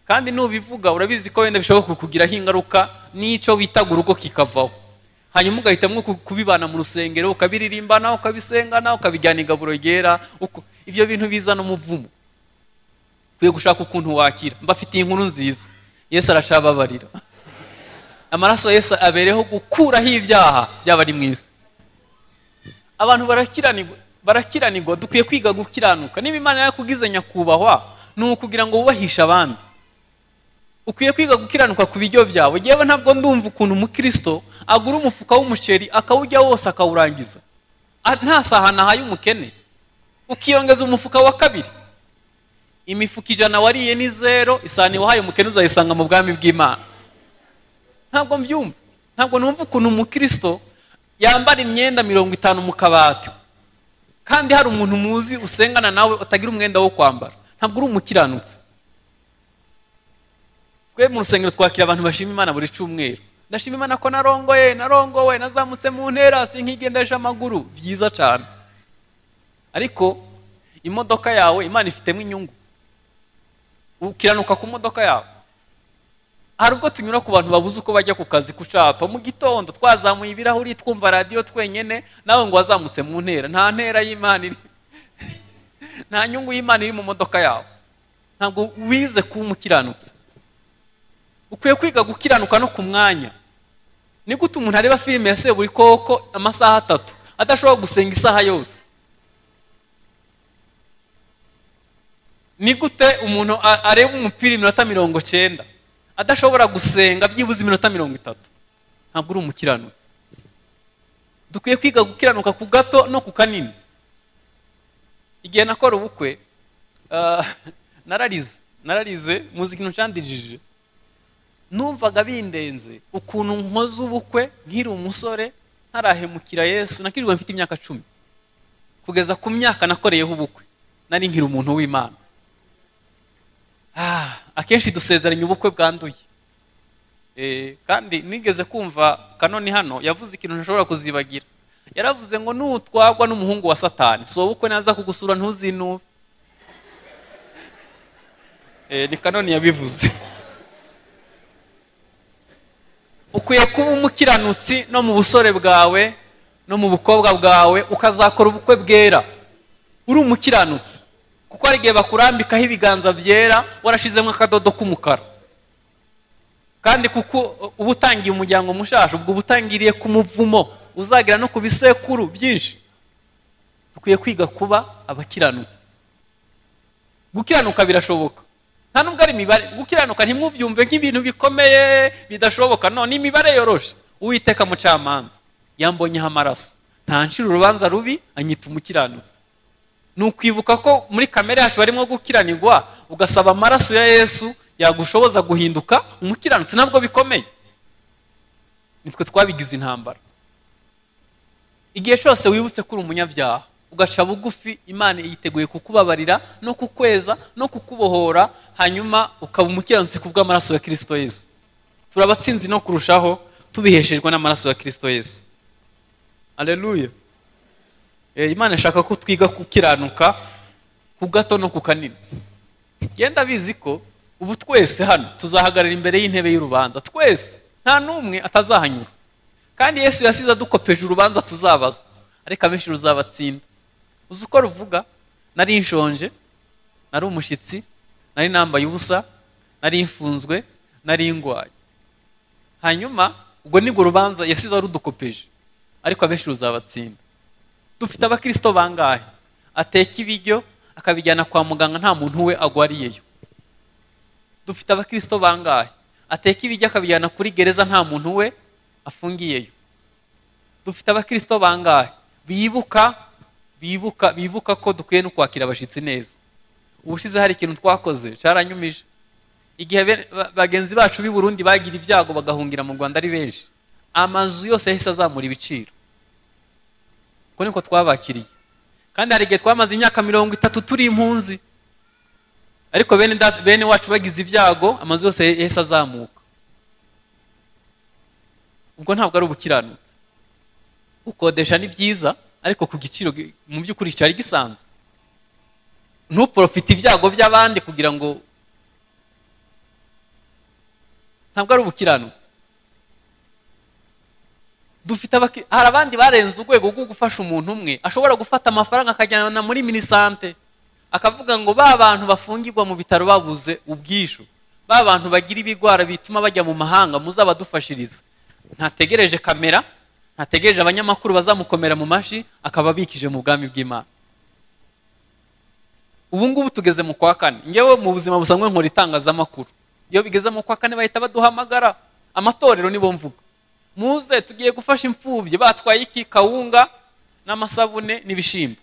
kandi nubivuga urabizi ko wenda bishobora kukugiraho ingaruka n'icyo witaga urugo kikavaho hanyuma ugahitamo ku- kubibana mu rusengero ukabiririmbana ukabisengana ukabijyana igaburo ryera uko- ibyo bintu bizana umuvumo ukwiye gushaka ukuntu wakira mbafitiye inkuru nziza yesu aracababarira amaraso ya yesu abereho gukuraho ibyaha byaba ari mu isi abantu barakiranirwa barakiranirwa dukwiye kwiga gukiranuka niba imana yakugize nyakubahwa ni ukugira ngo wubahishe abandi ukwiye kwiga gukiranuka ku biryo byawe yewe ntabwo ndumva ukuntu umukristo agura umufuka w'umuceri akawujya wose akawurangiza A- nta sahani ahaye umukene ukiyongeza umufuka wa kabiri imifuka ijana wariye ni zero isahani wahaye umukene uzayisanga mu bwami bw'imana ntabwo mbyumva ntabwo numva ukuntu umukristo yambara imyenda mirongo itanu mu kabati kandi hari umuntu muzi usengana nawe utagira umwenda wo kwambara ntabwo uri umukiranutsi twe mu rusengero twakira abantu bashima imana buri cyumweru ndashima imana ko narongoye narongowe nazamutse mu ntera sinkigendeje amaguru byiza cyane ariko imodoka yawe imana ifitemo inyungu ukiranuka ku modoka yawe hari ubwo tunyura ku bantu babuze uko bajya ku kazi kucapa mu gitondo twazamuye ibirahuri twumva radiyo twenyine nawe ngo wazamutse mu ntera nta ntera y'imana iri nta nyungu y'imana iri mu modoka yawe ntabwo wize kuba umukiranutsi ukwiye kwiga gukiranuka no ku mwanya ni gute umuntu areba filime ya seburi koko amasaha atatu adashobora gusenga isaha yose ni gute umuntu a- areba umupira iminota mirongo cyenda adashobora gusenga byibuze iminota mirongo itatu ntabwo uri umukiranutsi dukwiye kwiga gukiranuka ku gato no ku kanini igihe nakora ubukwe ah, nararize nararize muzi ikintu cyandigije numvaga bindenze ukuntu nkoze ubukwe nkiri umusore ntarahemukira yesu nakirirwa mfite imyaka cumi kugeza ku myaka nakoreyeho ubukwe nari nkiri umuntu w'imana Ah, akenshi dusezeranya ubukwe bwanduye Eh, kandi nigeze kumva kanoni hano yavuze ikintu ntashobora kuzibagira yaravuze ngo nutwagwa n'umuhungu wa satani si ubukwe naza kugusura ntuzinube Eh, ni kanoni yabivuze ukwiye kuba umukiranutsi no mu busore bwawe no mu bukobwa bwawe ukazakora ubukwe bwera uri umukiranutsi kuko hari igihe bakurambikaho ibiganza byera warashizemo akadodo k'umukara kandi kuko uba utangiye umuryango mushasha ubwo uba utangiriye ku muvumo uzagira no ku bisekuru byinshi dukwiye kwiga kuba abakiranutsi gukiranuka birashoboka nta nubwo ari imibare gukiranuka ntimwubyumve nk'ibintu bikomeye bidashoboka no ni imibare yoroshe uwiteka mucamanza yambonyeho amaraso ntancira urubanza rubi anyita umukiranutsi ni ukwibuka ko muri kamere yacu barimo gukiranirwa ugasaba amaraso ya yesu yagushoboza guhinduka umukiranutsi ntabwo bikomeye nitwe twabigize intambara igihe cyose wibutse ko uri umunyabyaha ugaca bugufi imana yiteguye kukubabarira no kukweza no kukubohora hanyuma ukaba umukiranutsi ku bw'amaraso ya kirisito yesu turi abatsinzi no kurushaho tubiheshejwe n'amaraso ya kirisito yesu aleluya Eh, imana ishaka ko twiga gukiranuka ku gato no ku kanini genda bizi ko ubu twese hano tuzahagarara imbere y'intebe y'urubanza twese nta n'umwe atazahanyura kandi yesu yasize adukopeje urubanza tuzabazwa ariko abenshi ruzabatsinda uzi uko ruvuga nari nshonje nari umushyitsi nari nambaye ubusa nari mfunzwe nari ndwaye hanyuma ubwo nibwo rubanza yasize arudukopeje ariko abenshi ruzabatsinda dufite abakirisito bangahe ateka ibiryo akabijyana kwa muganga nta muntu we agwariyeyo dufite abakirisito bangahe ateka ibiryo akabijyana kuri gereza nta muntu we afungiyeyo dufite abakirisito bangahe bibuka bibuka bibuka ko dukwiye no kwakira abashyitsi neza ubushize hari ikintu twakoze cyaranyumije igihe be- ba- bagenzi bacu b'i burundi bagira ibyago bagahungira mu rwanda ari benshi amazu yose yahise azamura ibiciro uko niko twabakiriye kandi hari igihe twamaze imyaka mirongo itatu turi impunzi ariko bene da- bene wacu bagize ibyago amazu yose yahise azamuka ubwo ntabwo ari ubukiranutsi gukodesha ni byiza ariko ku giciro gi- mu by'ukuri cyari gisanzwe ntuporofite ibyago by'abandi kugira ngo ntabwo ari ubukiranutsi dufite abaki- hari abandi barenze urwego rwo gufasha umuntu umwe ashobora gufata amafaranga akajyana muri minisante akavuga ngo ba bantu bafungirwa mu bitaro babuze ubwishyu ba bantu bagira ibigwara bituma bajya mu mahanga muzabadufashirize ntategereje kamera ntategereje abanyamakuru bazamukomera mu mashi akaba abikije mu bwami bw'imana ubu ngubu tugeze mu kwa kane ngewe mu buzima busanzwe nkora itangazamakuru iyo bigeze mu kwa kane bahita baduhamagara amatorero nibo mvuga muze tugiye gufasha imfubyi batwaye iki kawunga n'amasabune n'ibishimbo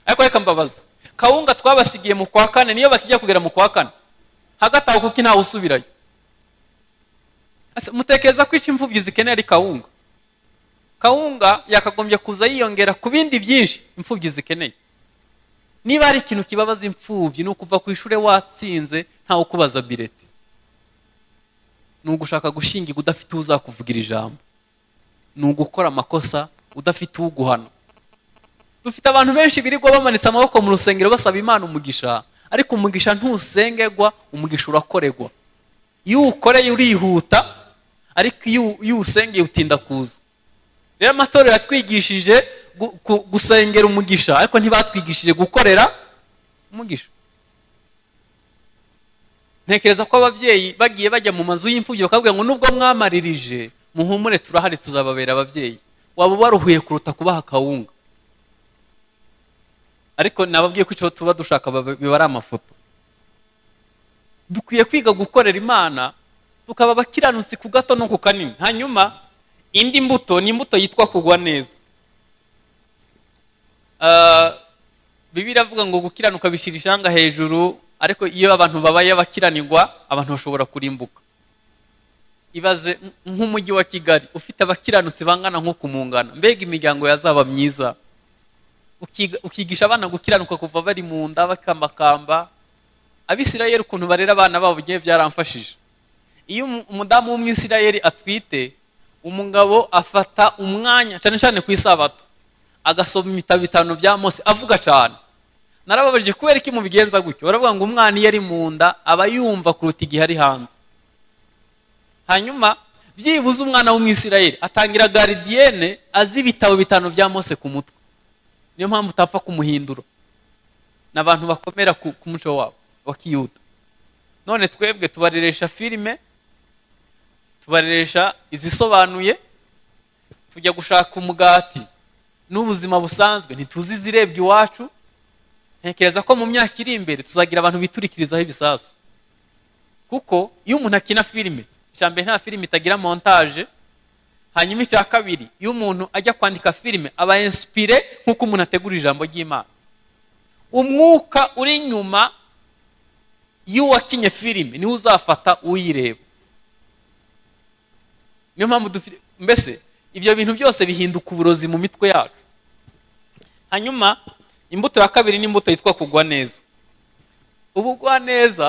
ariko reka mbabaza kawunga twabasigiye mu kwa kane niyo bakijya kugera mu kwa kane hagati aho kuko ntawe usubirayo Ese mutekereza ko icyo imfubyi zikeneye ari kawunga kawunga yakagombye kuza yiyongera ku bindi byinshi imfubyi zikeneye niba hari ikintu kibabaza imfubyi ni ukuva ku ishuri watsinze ntawe ukubaza bireti ni ugushaka gushingirwa udafite uzakuvugira ijambo ni ugukora amakosa udafite uguhana dufite abantu benshi birirwa bamanitse amaboko mu rusengero basaba imana umugisha ariko umugisha ntusengerwa umugisha urakorerwa iyo uwukoreye urihuta ariko iyo uwu- iyo uwusengeye utinda kuza rero amatorero yatwigishije gu- ku- gusengera umugisha ariko ntibatwigishije gukorera umugisha ntekereza ko ababyeyi bagiye bajya mu mazu y'imfubyi bakabwira ngo nubwo mwamaririje muhumure turahari tuzababera ababyeyi waba waruhuye kuruta kubaha akawunga ariko nababwiye ko icyo tuba dushaka baba- biba ari amafoto dukwiye kwiga gukorera imana tukaba abakiranutsi ku gato no ku kanini hanyuma indi mbuto ni imbuto yitwa kugwa neza Ah, bibiliya avuga ngo gukiranuka bishyira ishanga hejuru ariko iyo abantu babaye abakiranirwa abantu bashobora kurimbuka ibaze nk'umujyi wa kigali ufite abakiranutsi bangana nko kumungana mbega imiryango yazaba myiza ukigisha abana gukiranuka kuva bari mu nda bakambakamba abisirayeri ukuntu barera abana babo ugiye byaramfashije iyo umudamu w'umwisirayeri atwite umugabo afata umwanya cyane cyane ku isabato agasoma ibitabo bitanu bya mose avuga cyane narababaje kubera ko mubigenza gutyo baravuga ngo umwana iyo ari mu nda aba yumva kuruta igihe ari hanze hanyuma byibuze umwana w'umwisirayeri atangira garidiyene azi ibitabo bitanu bya mose ku mutwe niyo mpamvu utapfa kumuhindura ni abantu bakomera ku muco wabo wa kiyuda none twebwe tubareresha filime tubareresha izisobanuye tujya gushaka umugati n'ubuzima busanzwe ntituzi izirebwa iwacu ntekereza ko mu myaka iri imbere tuzagira abantu biturikirizaho ibisasu kuko iyo umuntu akina filime icya mbere nta filime itagira montaje hanyuma icya kabiri iyo umuntu ajya kwandika filime aba insipire nk'uko umuntu ategura ijambo ry'imana umwuka uri inyuma iyo wakinye filime niwe uzafata uyireba niyo mpamvu mbese ibyo bintu byose bihinduka uburozi mu mitwe yacu hanyuma imbuto ya kabiri ni imbuto yitwa kugwa neza ubugwaneza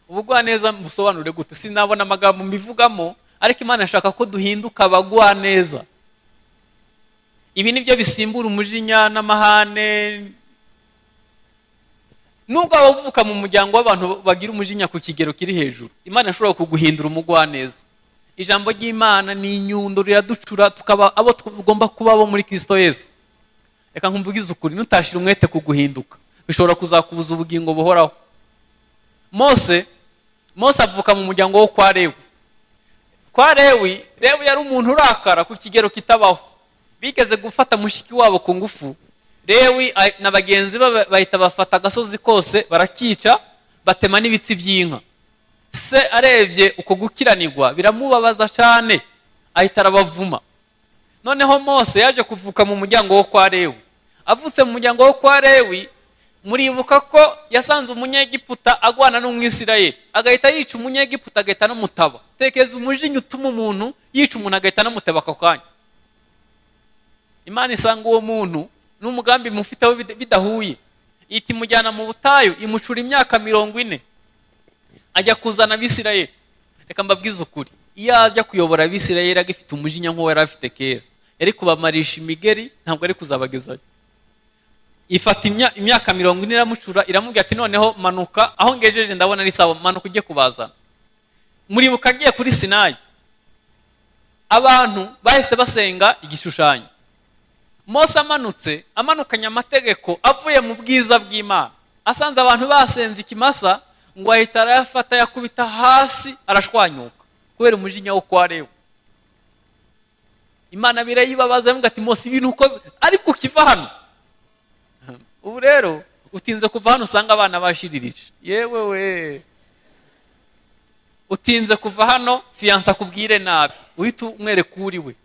ubugwaneza busobanure gute sinabona amagambo mbivugamo ariko imana ishaka ko duhinduka abagwaneza ibi ni byo bisimbura umujinya n'amahane nubwo waba uvuka mu muryango w'abantu bagira umujinya ku kigero kiri hejuru imana ishobora kuguhindura umugwaneza ijambo ry'imana ni inyundo riraducura tukaba abo tugomba kuba abo muri kirisito yesu reka nkumvugize ukuri nutashira umwete kuguhinduka bishobora kuzakubuza ubugingo buhoraho mose mose avuka mu muryango wo kwa rewi kwa rewi rewi yari umuntu urakara ku kigero kitabaho bigeze gufata mushiki wabo ku ngufu rewi na bagenzi be bahita bafata agasozi kose barakica batema n'ibitsi by'inka se arebye uko gukiranirwa biramubabaza cyane ahita arabavuma noneho mose yaje kuvuka mu muryango wo kwa rewi avutse mu muryango wo kwa rewi muribuka ko yasanze umunyegiputa agwana n'umwisirayeri agahita yica umunyegiputa agahita n'umutaba tekeza umujinya utuma umuntu yica umuntu agahita n'umutaba ako kanya imana isanga uwo muntu n'umugambi mufiteho bidahuye ihita imujyana mu butayu imucura imyaka mirongo ine ajya kuzana abisirayeri reka mbabwize ukuri iyo ajya kuyobora abisirayeri agifite umujinya nk'uwo yari afite kera yari kubamarisha imigeri ntabwo ari kuzabagezayo ifata imyaka mirongo ine iramucura iramubwira ati noneho manuka aho ngejeje ndabona ari sawa manuka ujye kubazana muribuka agiye kuri sinayi abantu bahise basenga igishushanyo mose amanutse amanukanye amategeko avuye mu bwiza bw'imana asanze abantu basenze ikimasa ngo ahita arayafata yakubita hasi arashwanyuka kubera umujinya wo kwa rewe imana birayibabaza avuga ati mose ibintu ukoze ariko ukiva hano ubu rero utinze kuva hano usanga abana bashiririje yewe we utinze kuva hano fiyansa akubwire nabi uhita umwereka uri we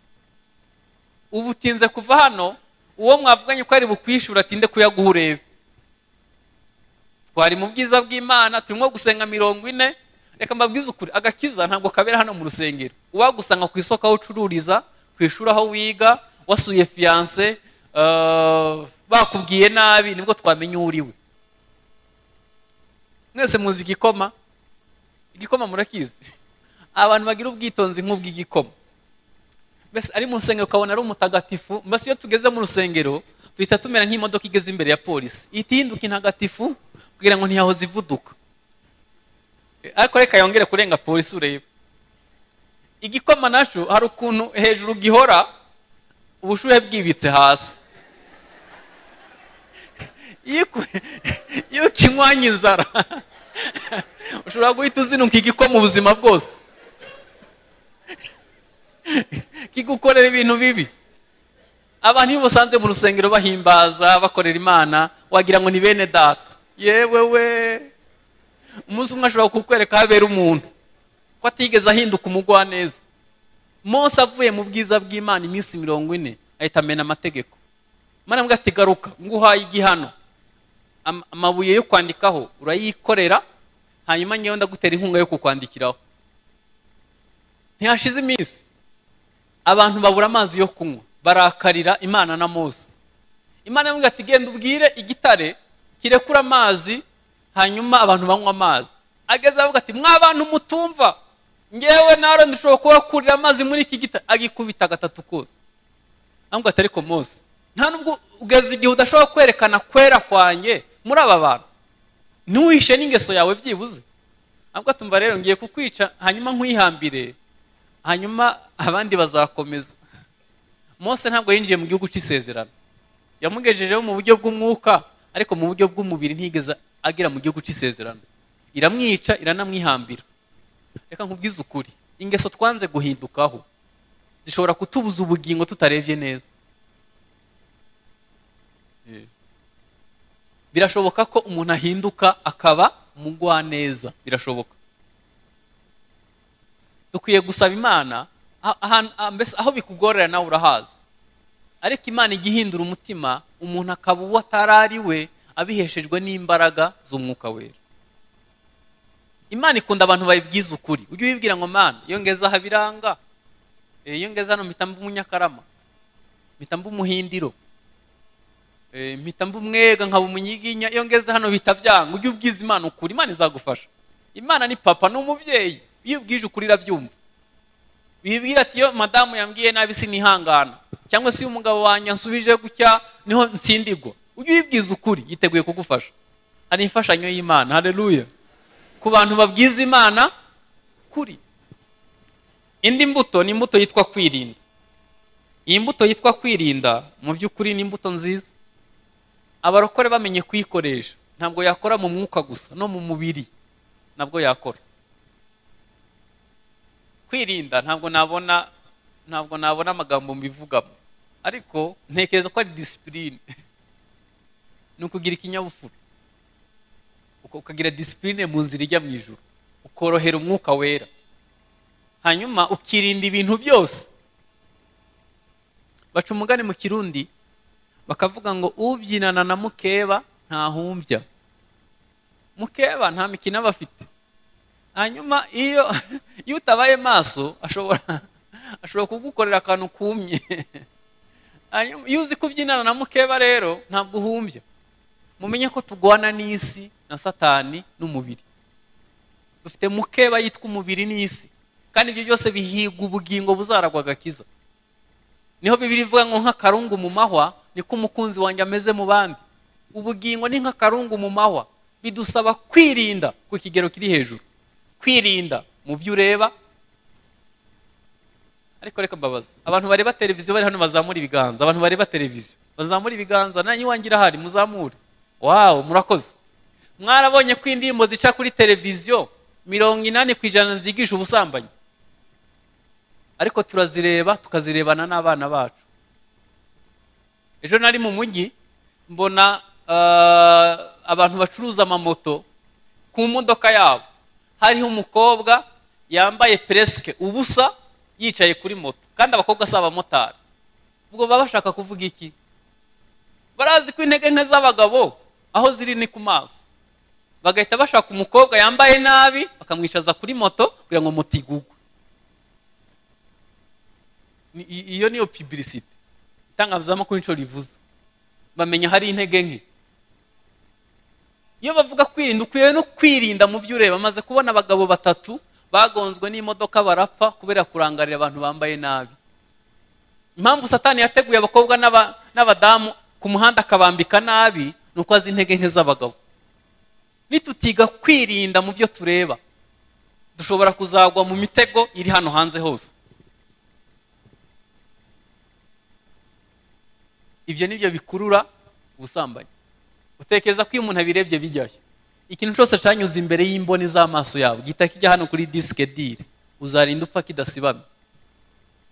ubu utinze kuva hano uwo mwavuganye ko ari bukwishyura atinde kuyaguha urebe twari mu bwiza bw'imana turimo gusenga mirongo ine reka mbabwize ukuri agakiza ntabwo kabera hano mu rusengero uwagusanga ku isoko aho ucururiza ku ishuri aho wiga wasuye fiyanse bakubwiye nabi nibwo twamenya uwo uri we mwese muzi igikoma igikoma murakizi abantu bagira ubwitonzi nk'ubw'igikoma mbese ari mu rusengero ukabona ari umutagatifu mbese iyo tugeze mu rusengero duhita tumera nk'imodoka igeze imbere ya polisi ihita ihinduka intagatifu kugira ngo ntiyahoze ivuduka ariko reka yongere kurenga polisi urebe igikoma nacyo hari ukuntu hejuru gihora ubushuhe bwibitse hasi iyo ukinywanye inzara ushobora guhita uzinuka igikoma ubuzima bwose kigukorera ibintu bibi abantu iyo ubusanze mu rusengero bahimbaza bakorera imana wagira ngo ni bene data yewe we umunsi umwe ashobora kukwereka aho abera umuntu ko atigeze ahinduka umugwaneza mose avuye mu bwiza bw'imana iminsi mirongo ine ahita amena amategeko mwana mbwa ati garuka nguhaye igihano am- amabuye yo kwandikaho urayikorera hanyuma ngewe ndagutera inkunga yo kukwandikiraho ntihashize iminsi abantu babura amazi yo kunywa barakarira imana na mose imana yamubwira ati genda ubwire igitare kirekura amazi hanyuma abantu banywa amazi ageze avuga ati mwa bantu mutumva ngewe nawe dushobora kubakurira amazi muri iki gitare agikubita gatatu kose amubwira ati ariko mose nta nubwo ugeze igihe udashobora kwerekana kwera kwanjye muri aba bantu ntuhishe n'ingeso yawe byibuze ahubwo tumva rero ngiye kukwica hanyuma nkwihambire hanyuma abandi bazakomeza mose ntabwo yinjiye mu gihugu cy'isezerano yamugejejeho mu buryo bw'umwuka ariko mu buryo bw'umubiri ntigeze agera mu gihugu cy'isezerano iramwica iranamwihambira reka nkubwize ukuri ingeso twanze guhindukaho zishobora kutubuza ubugingo tutarebye neza birashoboka ko umuntu ahinduka akaba umugwaneza birashoboka dukwiye gusaba imana ah- ahan- ah, mbese aho bikugorera nawe urahazi ariko imana ijya ihindura umutima umuntu akaba uwo atari ari we abiheshejwe n'imbaraga z'umwuka wera imana ikunda abantu bayibwiza ukuri ujye ubibwira ngo mana iyo ngeze aha biranga Eh, iyo ngeze hano mpita mba umunyakarama mpita mba umuhindiro Eh, mpita mba umwega nkaba umunyiginya iyo ngeze hano bihita byanga ujye ubwiza imana ukuri imana izagufasha imana ni papa ni umubyeyi iyo ubwije ukuri irabyumva bibwira ati iyo madamu yambwiye nabi sinihangana cyangwa se iyo umugabo wanjye ansubije gutya niho nsindigwa ujye ubibwiza ukuri yiteguye kugufasha hari imfashanyo y'imana hareruya ku bantu babwiza imana kuri indi mbuto ni imbuto yitwa kwirinda iyi mbuto yitwa kwirinda mu by'ukuri ni imbuto nziza abarokore bamenye kuyikoresha ntabwo yakora mu mwuka gusa no mu mubiri nabwo yakora kwirinda ntabwo nabona ntabwo nabona amagambo mbivugamo ariko ntekereza ko ari disipurine ni ukugira ikinyabupfura uka- ukagira disipurine mu nzira ijya mu ijuru ukorohera umwuka wera hanyuma ukirinda ibintu byose baca umugani mu kirundi bakavuga ngo ubyinana na mukeba ntahumbya mukeba nta mikino aba afite hanyuma iyo iyo utabaye maso ashobora ashobora kugukorera akantu kumye hanyuma iyo uzi kubyinana na mukeba rero ntabwo uhumbya mumenye ko tugwana n'isi na satani n'umubiri dufite mukeba yitwa umubiri n'isi kandi ibyo byose bihiga ubugingo buzaragwa agakiza niho bibiri ivuga ngo nk'akarungu mu mahwa niko umukunzi wanjye ameze mu bandi ubugingo ni nk'akarungu mu mahwa bidusaba kwirinda ku kigero kiri hejuru kwirinda mu byo ureba ariko reka mbabaza abantu bareba televiziyo bari hano bazamura ibiganza abantu bareba televiziyo bazamura ibiganza nanyu iwanjye irahari muzamure wawu murakoze mwarabonye ko indirimbo zica kuri televiziyo mirongo inani ku ijana zigisha ubusambanyi ariko turazireba tukazirebana n'abana bacu ejo nari mu mujyi mbona ah, abantu bacuruza amamoto ku modoka yabo hariho umukobwa yambaye peresike ubusa yicaye kuri moto kandi abakobwa si abamotari ubwo baba bashaka kuvuga iki barazi ko intege nke z'abagabo aho ziri ni ku maso bagahita bashaka umukobwa yambaye nabi bakamwicaza kuri moto kugira ngo moto igugwe Ni- i- iyo niyo pibirisite itangazamakuru inshuro rivuze bamenya hari intege nke iyo bavuga kwirinda ukwiye no kwirinda mu byo ureba maze kubona abagabo batatu bagonzwe n'imodoka barapfa kubera kurangarira abantu bambaye nabi impamvu satani yateguye abakobwa n'aba- n'abadamu ku muhanda akabambika nabi ni uko azi intege nke z'abagabo nitutiga kwirinda mu byo tureba dushobora kuzagwa mu mitego iri hano hanze hose ibyo ni byo bikurura ubusambanyi utekereza ko iyo umuntu abirebye bijyayo ikintu cyose cyanyuze imbere y'imboni z'amaso yawe gihita kijya hano kuri disike diri uzarinda upfa kidasibamye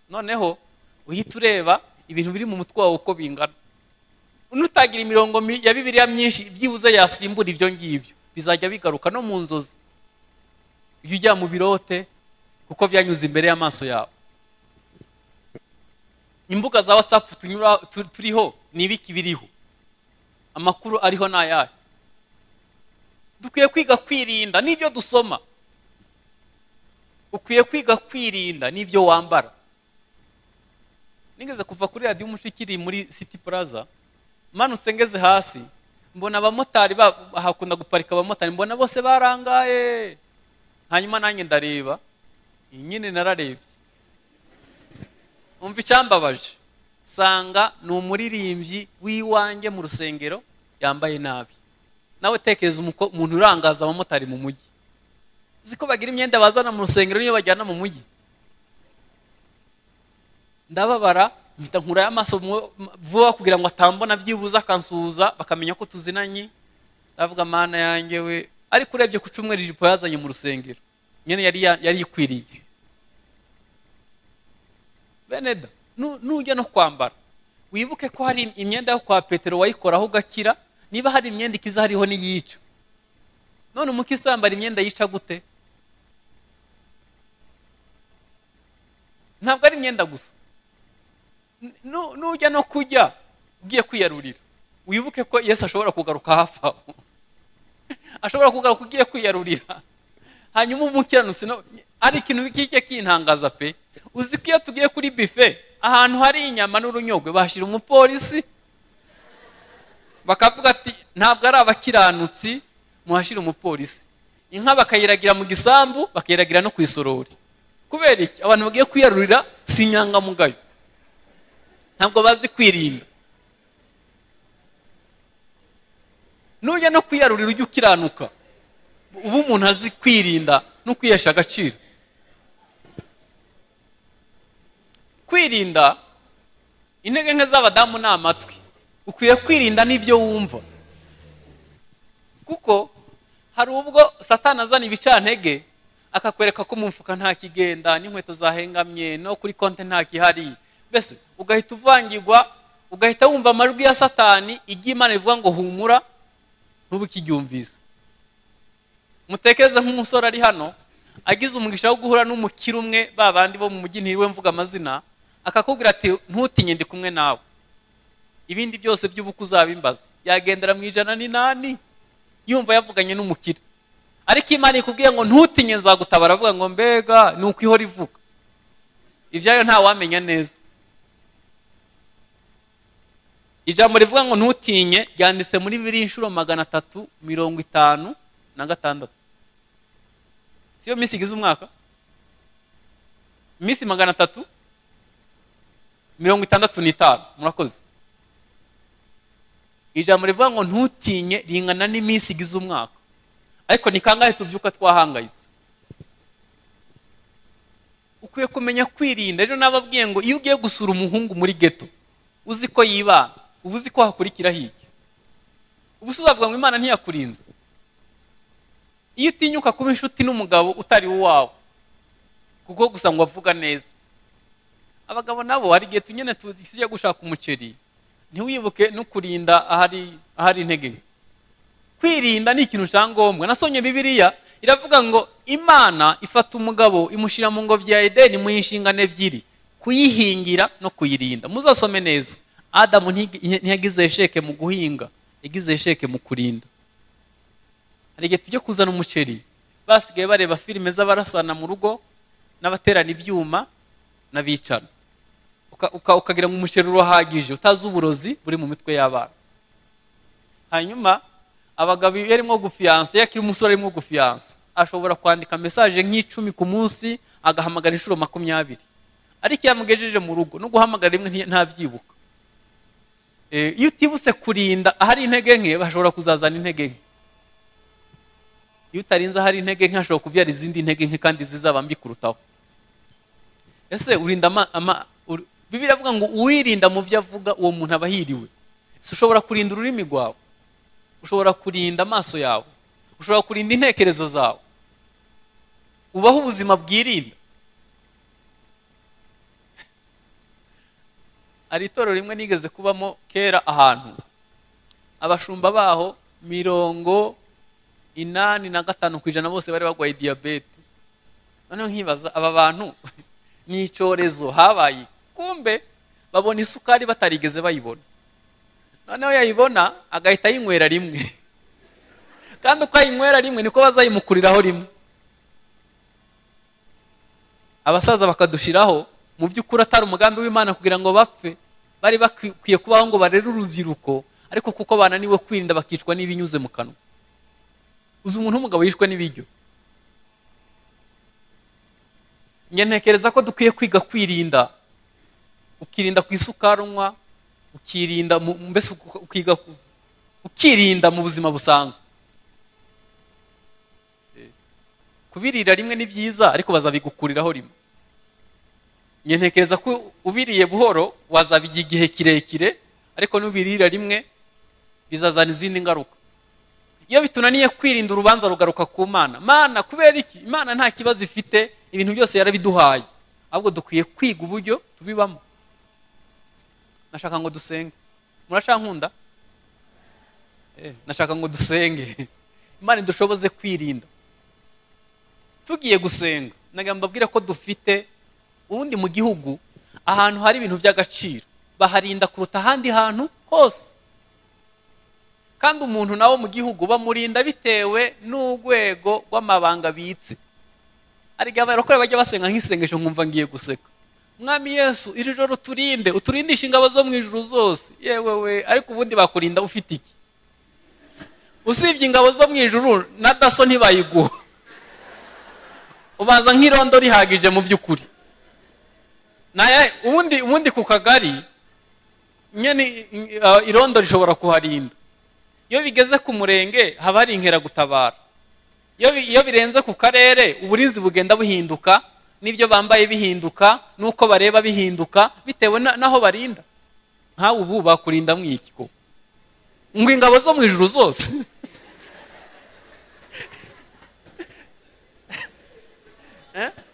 noneho uhita ureba ibintu biri mu mutwe wawe uko bingana unutagira imirongo mi- ya bibiliya myinshi byibuze yasimbura ibyo ngibyo bizajya bigaruka no mu nzozi ujye ujya mu birote kuko byanyuze imbere y'amaso yawe imbuga za whatsapp tunyura tu- turiho ni ibiki biriho amakuru ariho ni ayahe dukwiye kwiga kwirinda n'ibyo dusoma ukwiye kwiga kwirinda n'ibyo wambara nigeze kuva kuri radiyo umushikiri muri siti puraza manutse ngeze hasi mbona abamotari hakunda guparika abamotari mbona bose barangaye hanyuma nanjye ndareba iyi nyine nararebye umva icyambabaje sanga ni umuririmbyi w'iwanjye mu rusengero yambaye nabi nawe tekereza umuntu urangaza abamotari mu mujyi uzi ko bagira imyenda bazana mu rusengero niyo bajyana mu mujyi ndababara mpita nkurayo amaso vuba kugira ngo atambona byibuze akansuhuza bakamenya ko tuzinanye ndavuga amana yanjye we ariko urebye ku cyumweru ijipo yazanye mu rusengero nyine yari ikwiriye beneda nujya no kwambara wibuke ko hari imyenda yo kwa petero wayikoraho ugakira niba hari imyenda ikiza hariho n'iyica none umukisi yambara imyenda yica gute ntabwo ari imyenda gusa nujya no kujya ugiye kwiyarurira wibuke ko yesu ashobora kugaruka hafi aho ashobora kugaruka ugiye kwiyarurira hanyuma umukiranutsi ari ikintu kijya kintangaza pe uzi ko iyo tugiye kuri bife ahantu hari inyama n'urunyogwe bashyira umupolisi bakavuga ati ntabwo ari abakiranutsi muhashyira umupolisi inka bakayiragira mu gisambu bakayiragira no ku isorori kubera iki abantu bagiye kwiyarurira si inyangamugayo ntabwo bazi kwirinda nujya no kwiyarurira ujya ukiranuka uba umuntu azi kwirinda no kwihesha agaciro kwirinda intege nke z'abadamu ni amatwi ukwiye kwirinda n'ibyo wumva kuko hari ubwo satana azana ibicantege akakwereka ko mu mufuka nta kigenda n'inkweto zahengamye no kuri konti nta kihari mbese ugahita uvangirwa ugahita wumva amajwi ya satani igiye imana ivuga ngo humura ntubukiryumvise mutekereze nk'umusore ari hano agize umugisha wo guhura n'umukire umwe ba bandi bo mu mujyi ntiriwe mvuga amazina akakubwira ati ntutinye ndi kumwe nawe ibindi byose by'ubukwe uzabimbaza yagendera mu ijana n'inani yumva yavuganye n'umukire ariko imana ikubwiye ngo ntutinye nzagutabara avuga ngo mbega ni uko ihora ivuga ibyayo ntawamenya neza ijambo rivuga ngo ntutinye ryanditse muri bibiri inshuro magana atatu mirongo itanu na gatandatu siyo minsi igize umwaka iminsi magana atatu mirongo itandatu n'itanu murakoze ijambo rivuga ngo ntutinye ringana n'iminsi igize umwaka ariko ni kangahe tubyuka twahangayitse ukwiye kumenya kwirinda ejo nababwiye ngo iyo ugiye gusura umuhungu muri geto uzi ko yibana uba uzi ko hakurikira hirya ubu uzavuga ngo imana ntiyakurinze iyo utinyuka kuba inshuti n'umugabo utari uwawe kuko gusa ngo avuga neza abagabo nabo hari igihe tunyine tujya gushaka umuceri ntiwibuke no kurinda ahari intege nke kwirinda ni ikintu cyangombwa nasonye bibiriya iravuga ngo imana ifata umugabo imushyira mu ngobyi ya edeni mu inshingano ebyiri kuyihingira no kuyirinda muzasome neza adamu ntiyagize sheke mu guhinga yagize sheke mu kurinda hari igihe tujya kuzana umuceri basigaye bareba filime z'abarasana mu rugo n'abaterana ibyuma n'abicana ukagira ngo umuceri urahagije utazi uburozi buri mu mitwe y'abana hanyuma abagabo iyo arimo gufiyansa iyo akiri umusore arimo gufiyansa ashobora kwandika mesaje nk'icumi ku munsi agahamagara inshuro makumyabiri ariko iyo amugejeje mu rugo no guhamagara rimwe ntabyibuka iyo utibutse kurinda ahari intege nke bashobora kuzazana intege nke iyo utarinze ahari intege nke hashobora kubyara izindi ntege nke kandi zizaba mbi kurutaho ese urinda bibiri avuga ngo uwirinda mu byo avuga uwo muntu aba yiriwe si ushobora kurinda ururimi rwawe ushobora kurinda amaso yawe ushobora kurinda intekerezo zawe ubaho ubuzima bwirinda hari itorero rimwe nigeze kubamo kera ahantu abashumba baho mirongo inani na gatanu ku ijana bose bari barwaye diyabete noneho nkibaza aba bantu ni icyorezo habaye kumbe babona isukari batarigeze bayibona noneho yayibona agahita ayinywera rimwe kandi uko ayinywera rimwe niko bazayimukuriraho rimwe abasaza bakadushiraho mu by'ukuri atari umugambi w'imana kugira ngo bapfe bari bakwiye kubaho ngo barere urubyiruko ariko kuko bananiwe kwirinda bakicwa n'ibinyuze mu kanwa uzi umuntu w'umugabo yishwe n'ibiryo njye ntekereza ko dukwiye kwiga kwirinda ukirinda ku isukari unywa ukirinda mbese ukiga ukirinda mu buzima busanzwe kubirira rimwe ni byiza ariko bazabigukuriraho rimwe ntekereza ko ubiriye buhoro wazabijya igihe kirekire ariko n'ubirira rimwe bizazana izindi ngaruka iyo bitunaniye kwirinda urubanza rugaruka ku mana mana kubera iki imana nta kibazo ifite ibintu byose yarabiduhaye ahubwo dukwiye kwiga uburyo tubibamo nashaka ngo dusenge murashaka nkunda nashaka ngo dusenge imana idushoboze kwirinda tugiye gusenga mbabwira ko dufite ubundi mu gihugu ahantu hari ibintu by'agaciro baharinda kuruta ahandi hantu hose kandi umuntu nawe mu gihugu bamurinda bitewe n'urwego rw'amabanga abitse hari igihe abarokore bajya basenga nk'isengesho nkumva ngiye guseka mwami yesu iri joro uturinde uturindishe ingabo zo mu ijuru zose yewe we ariko ubundi bakurinda ufite iki usibye ingabo zo mu ijuru na daso ntibayiguha ubaza nk'irondo rihagije mu by'ukuri ubundi ubundi ku kagari nyine irondo rishobora kuharinda iyo bigeze ku murenge haba hari inkeragutabara iyo birenze ku karere uburinzi bugenda buhinduka n'ibyo bambaye bihinduka n'uko bareba bihinduka bitewe n'aho barinda nk'aho ubu bakurinda mwikiko ngo ingabo zo mu ijuru zose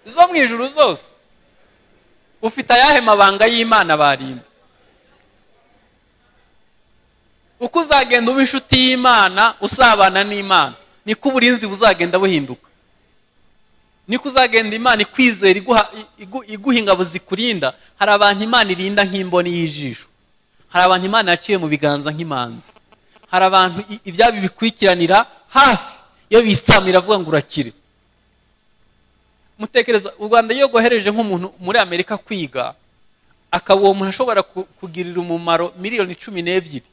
zo mu ijuru zose ufite ayahe mabanga y'imana barinda uko uzagenda uba inshuti y'imana usabana n'imana niko uburinzi buzagenda buhinduka niko uzagenda imana ikwizera iguha ingabo zikurinda hari abantu imana irinda nk'imboni y'ijisho hari abantu imana yaciye mu biganza nk'imanzi hari abantu ibyabo bikwikiranira hafi iyo bitsamira avuga ngo urakire mutekereza u rwanda iyo rwohereje nk'umuntu muri amerika kwiga akaba uwo muntu ashobora kugirira umumaro miliyoni cumi n'ebyiri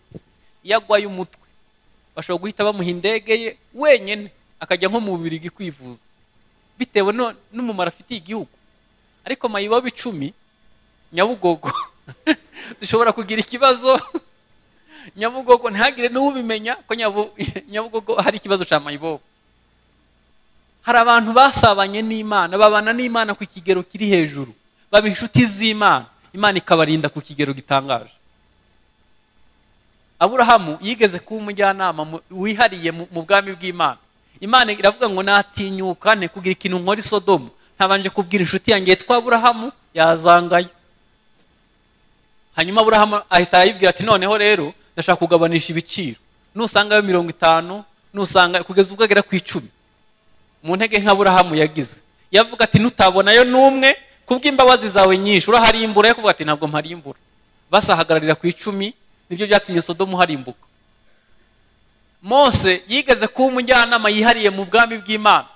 iyo agwaye umutwe bashobora guhita bamuha indege ye wenyine akajya nko mu bubiri kwivuza bitewe n'umumaro afitiye igihugu ariko mayibobo icumi nyabugogo dushobora kugira ikibazo nyabugogo ntihagire n'ubimenya ko nyabugogo hari ikibazo cya mayibobo hari abantu basabanye n'imana babana n'imana ku kigero kiri hejuru baba inshuti z'imana imana ikabarinda ku kigero gitangaje aburahamu yigeze kuba umujyanama wihariye mu bwami bw'imana imana iravuga ngo natinyuka kugira ikintu nkora isodomu ntabanje kubwira inshuti yanjye yitwa aburahamu yazangayo hanyuma aburahamu ahita arayibwira ati noneho rero ndashaka kugabanisha ibiciro nusangayo mirongo itanu nusanga kugeza ubwo agera ku icumi mu ntege nk'aburahamu yagize yavuga ati nutabonayo n'umwe kubw'imbabazi zawe nyinshi uraharimbura yakuvuga ati ntabwo mparimbura basahagararira ku icumi nibyo byatumye sodomu harimbuka mose yigeze kuba umujyanama yihariye mu bwami bw'imana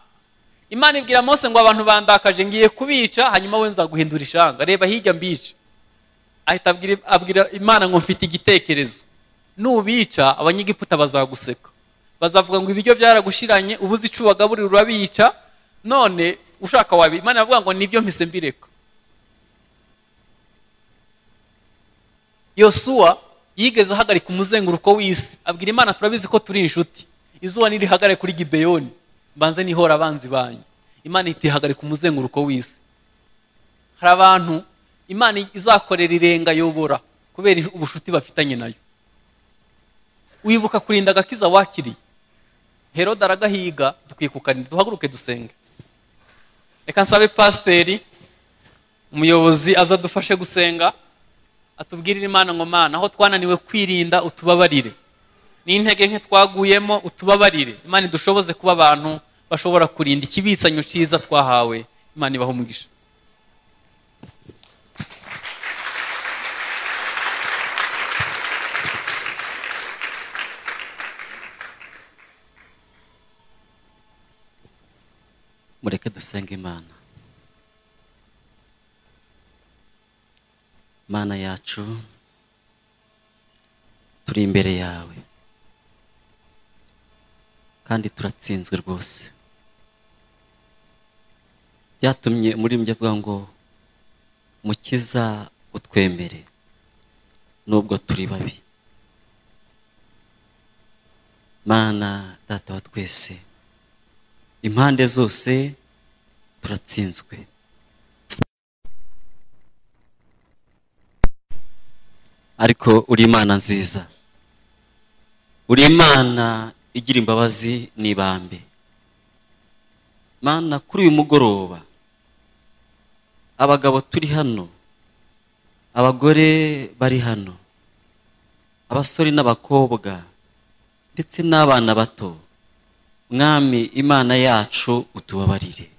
imana ibwira mose ngo abantu bandakaje ngiye kubica hanyuma we nzaguhindura ishanga reba hirya mbica ahita abwira imana ngo mfite igitekerezo nubica abanyegiputa bazaguseka bazavuga ngo ibiryo byaragushiranye ubuze icu wagaburira urabica none ushaka wabi imana iravuga ngo nibyo mpise mbireka yosuwa yigeze ahagarika umuzenguruko w'isi abwira imana turabizi ko turi inshuti izuba nirihagare kuri gibeyoni mbanze nihora abanzi banyu imana itihagarika umuzenguruko w'isi hari abantu imana izakorera irenga yobora kubera ubushuti bafitanye nayo wibuka kurinda agakiza wakiriye herode aragahiga dukwiye kukarinda duhaguruke dusenge reka nsabe pasiteri umuyobozi aza adufashe gusenga atubwirire imana ngo mana aho twananiwe kwirinda utubabarire n'intege nke twaguyemo utubabarire imana idushoboze kuba abantu bashobora kurinda ikibitsanyo cyiza twahawe imana ibaho umugisha reka dusenge imana mana yacu turi imbere yawe kandi turatsinzwe rwose byatumye umuririmbyi avuga ngo mukiza utwemere nubwo turi babi mana data wa twese impande zose turatsinzwe ariko uri imana nziza uri imana igira imbabazi n'ibambe mana kuri uyu mugoroba abagabo turi hano abagore bari hano abasore n'abakobwa ndetse n'abana bato mwami imana yacu utubabarire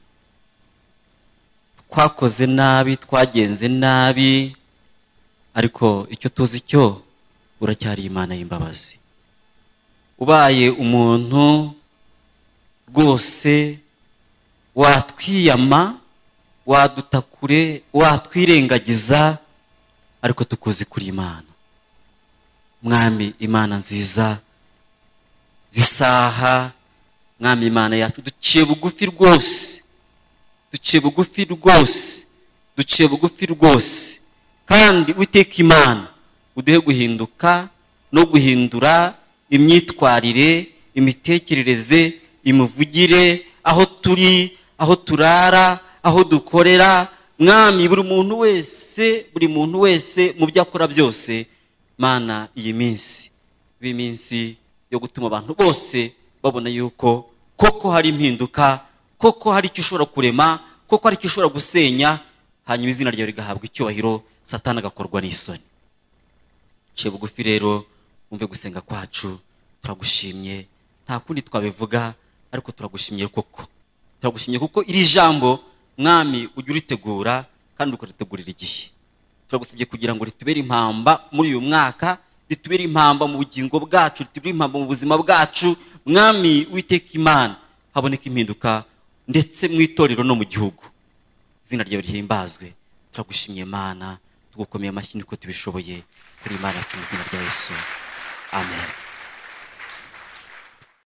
twakoze nabi twagenze nabi ariko icyo tuzi cyo uracyari imana y'imbabazi ubaye umuntu rwose watwiyama waduta kure watwirengagiza ariko tukuzi kuri imana mwami imana nziza zisaha mwami imana yacu duciye bugufi rwose duciye bugufi rwose duciye bugufi rwose kandi witeka imana uduhe guhinduka no guhindura imyitwarire imitekerereze imivugire aho turi aho turara aho dukorera mwami buri muntu wese buri muntu wese mu byo akora byose mana iyi minsi iba iminsi yo gutuma abantu bose babona yuko koko hari impinduka koko hari icyo ushobora kurema koko hari icyo ushobora gusenya hanyuma izina ryawe rigahabwa icyubahiro satani agakorwa n'isoni nce bugufi rero wumve gusenga kwacu turagushimye nta kundi twabivuga ariko turagushimye koko turagushimye kuko iri jambo mwami ujya uritegura kandi ukaritegurira igihe turagusabye kugira ngo ritubere impamba muri uyu mwaka ritubere impamba mu bugingo bwacu ritubere impamba mu buzima bwacu mwami witeka imana haboneka impinduka ndetse mu itorero no mu gihugu izina ryawe rihimbazwe turagushimye imana tugukomeye amashyi niko tubishoboye kuri imana yacu mu izina rya yesu amen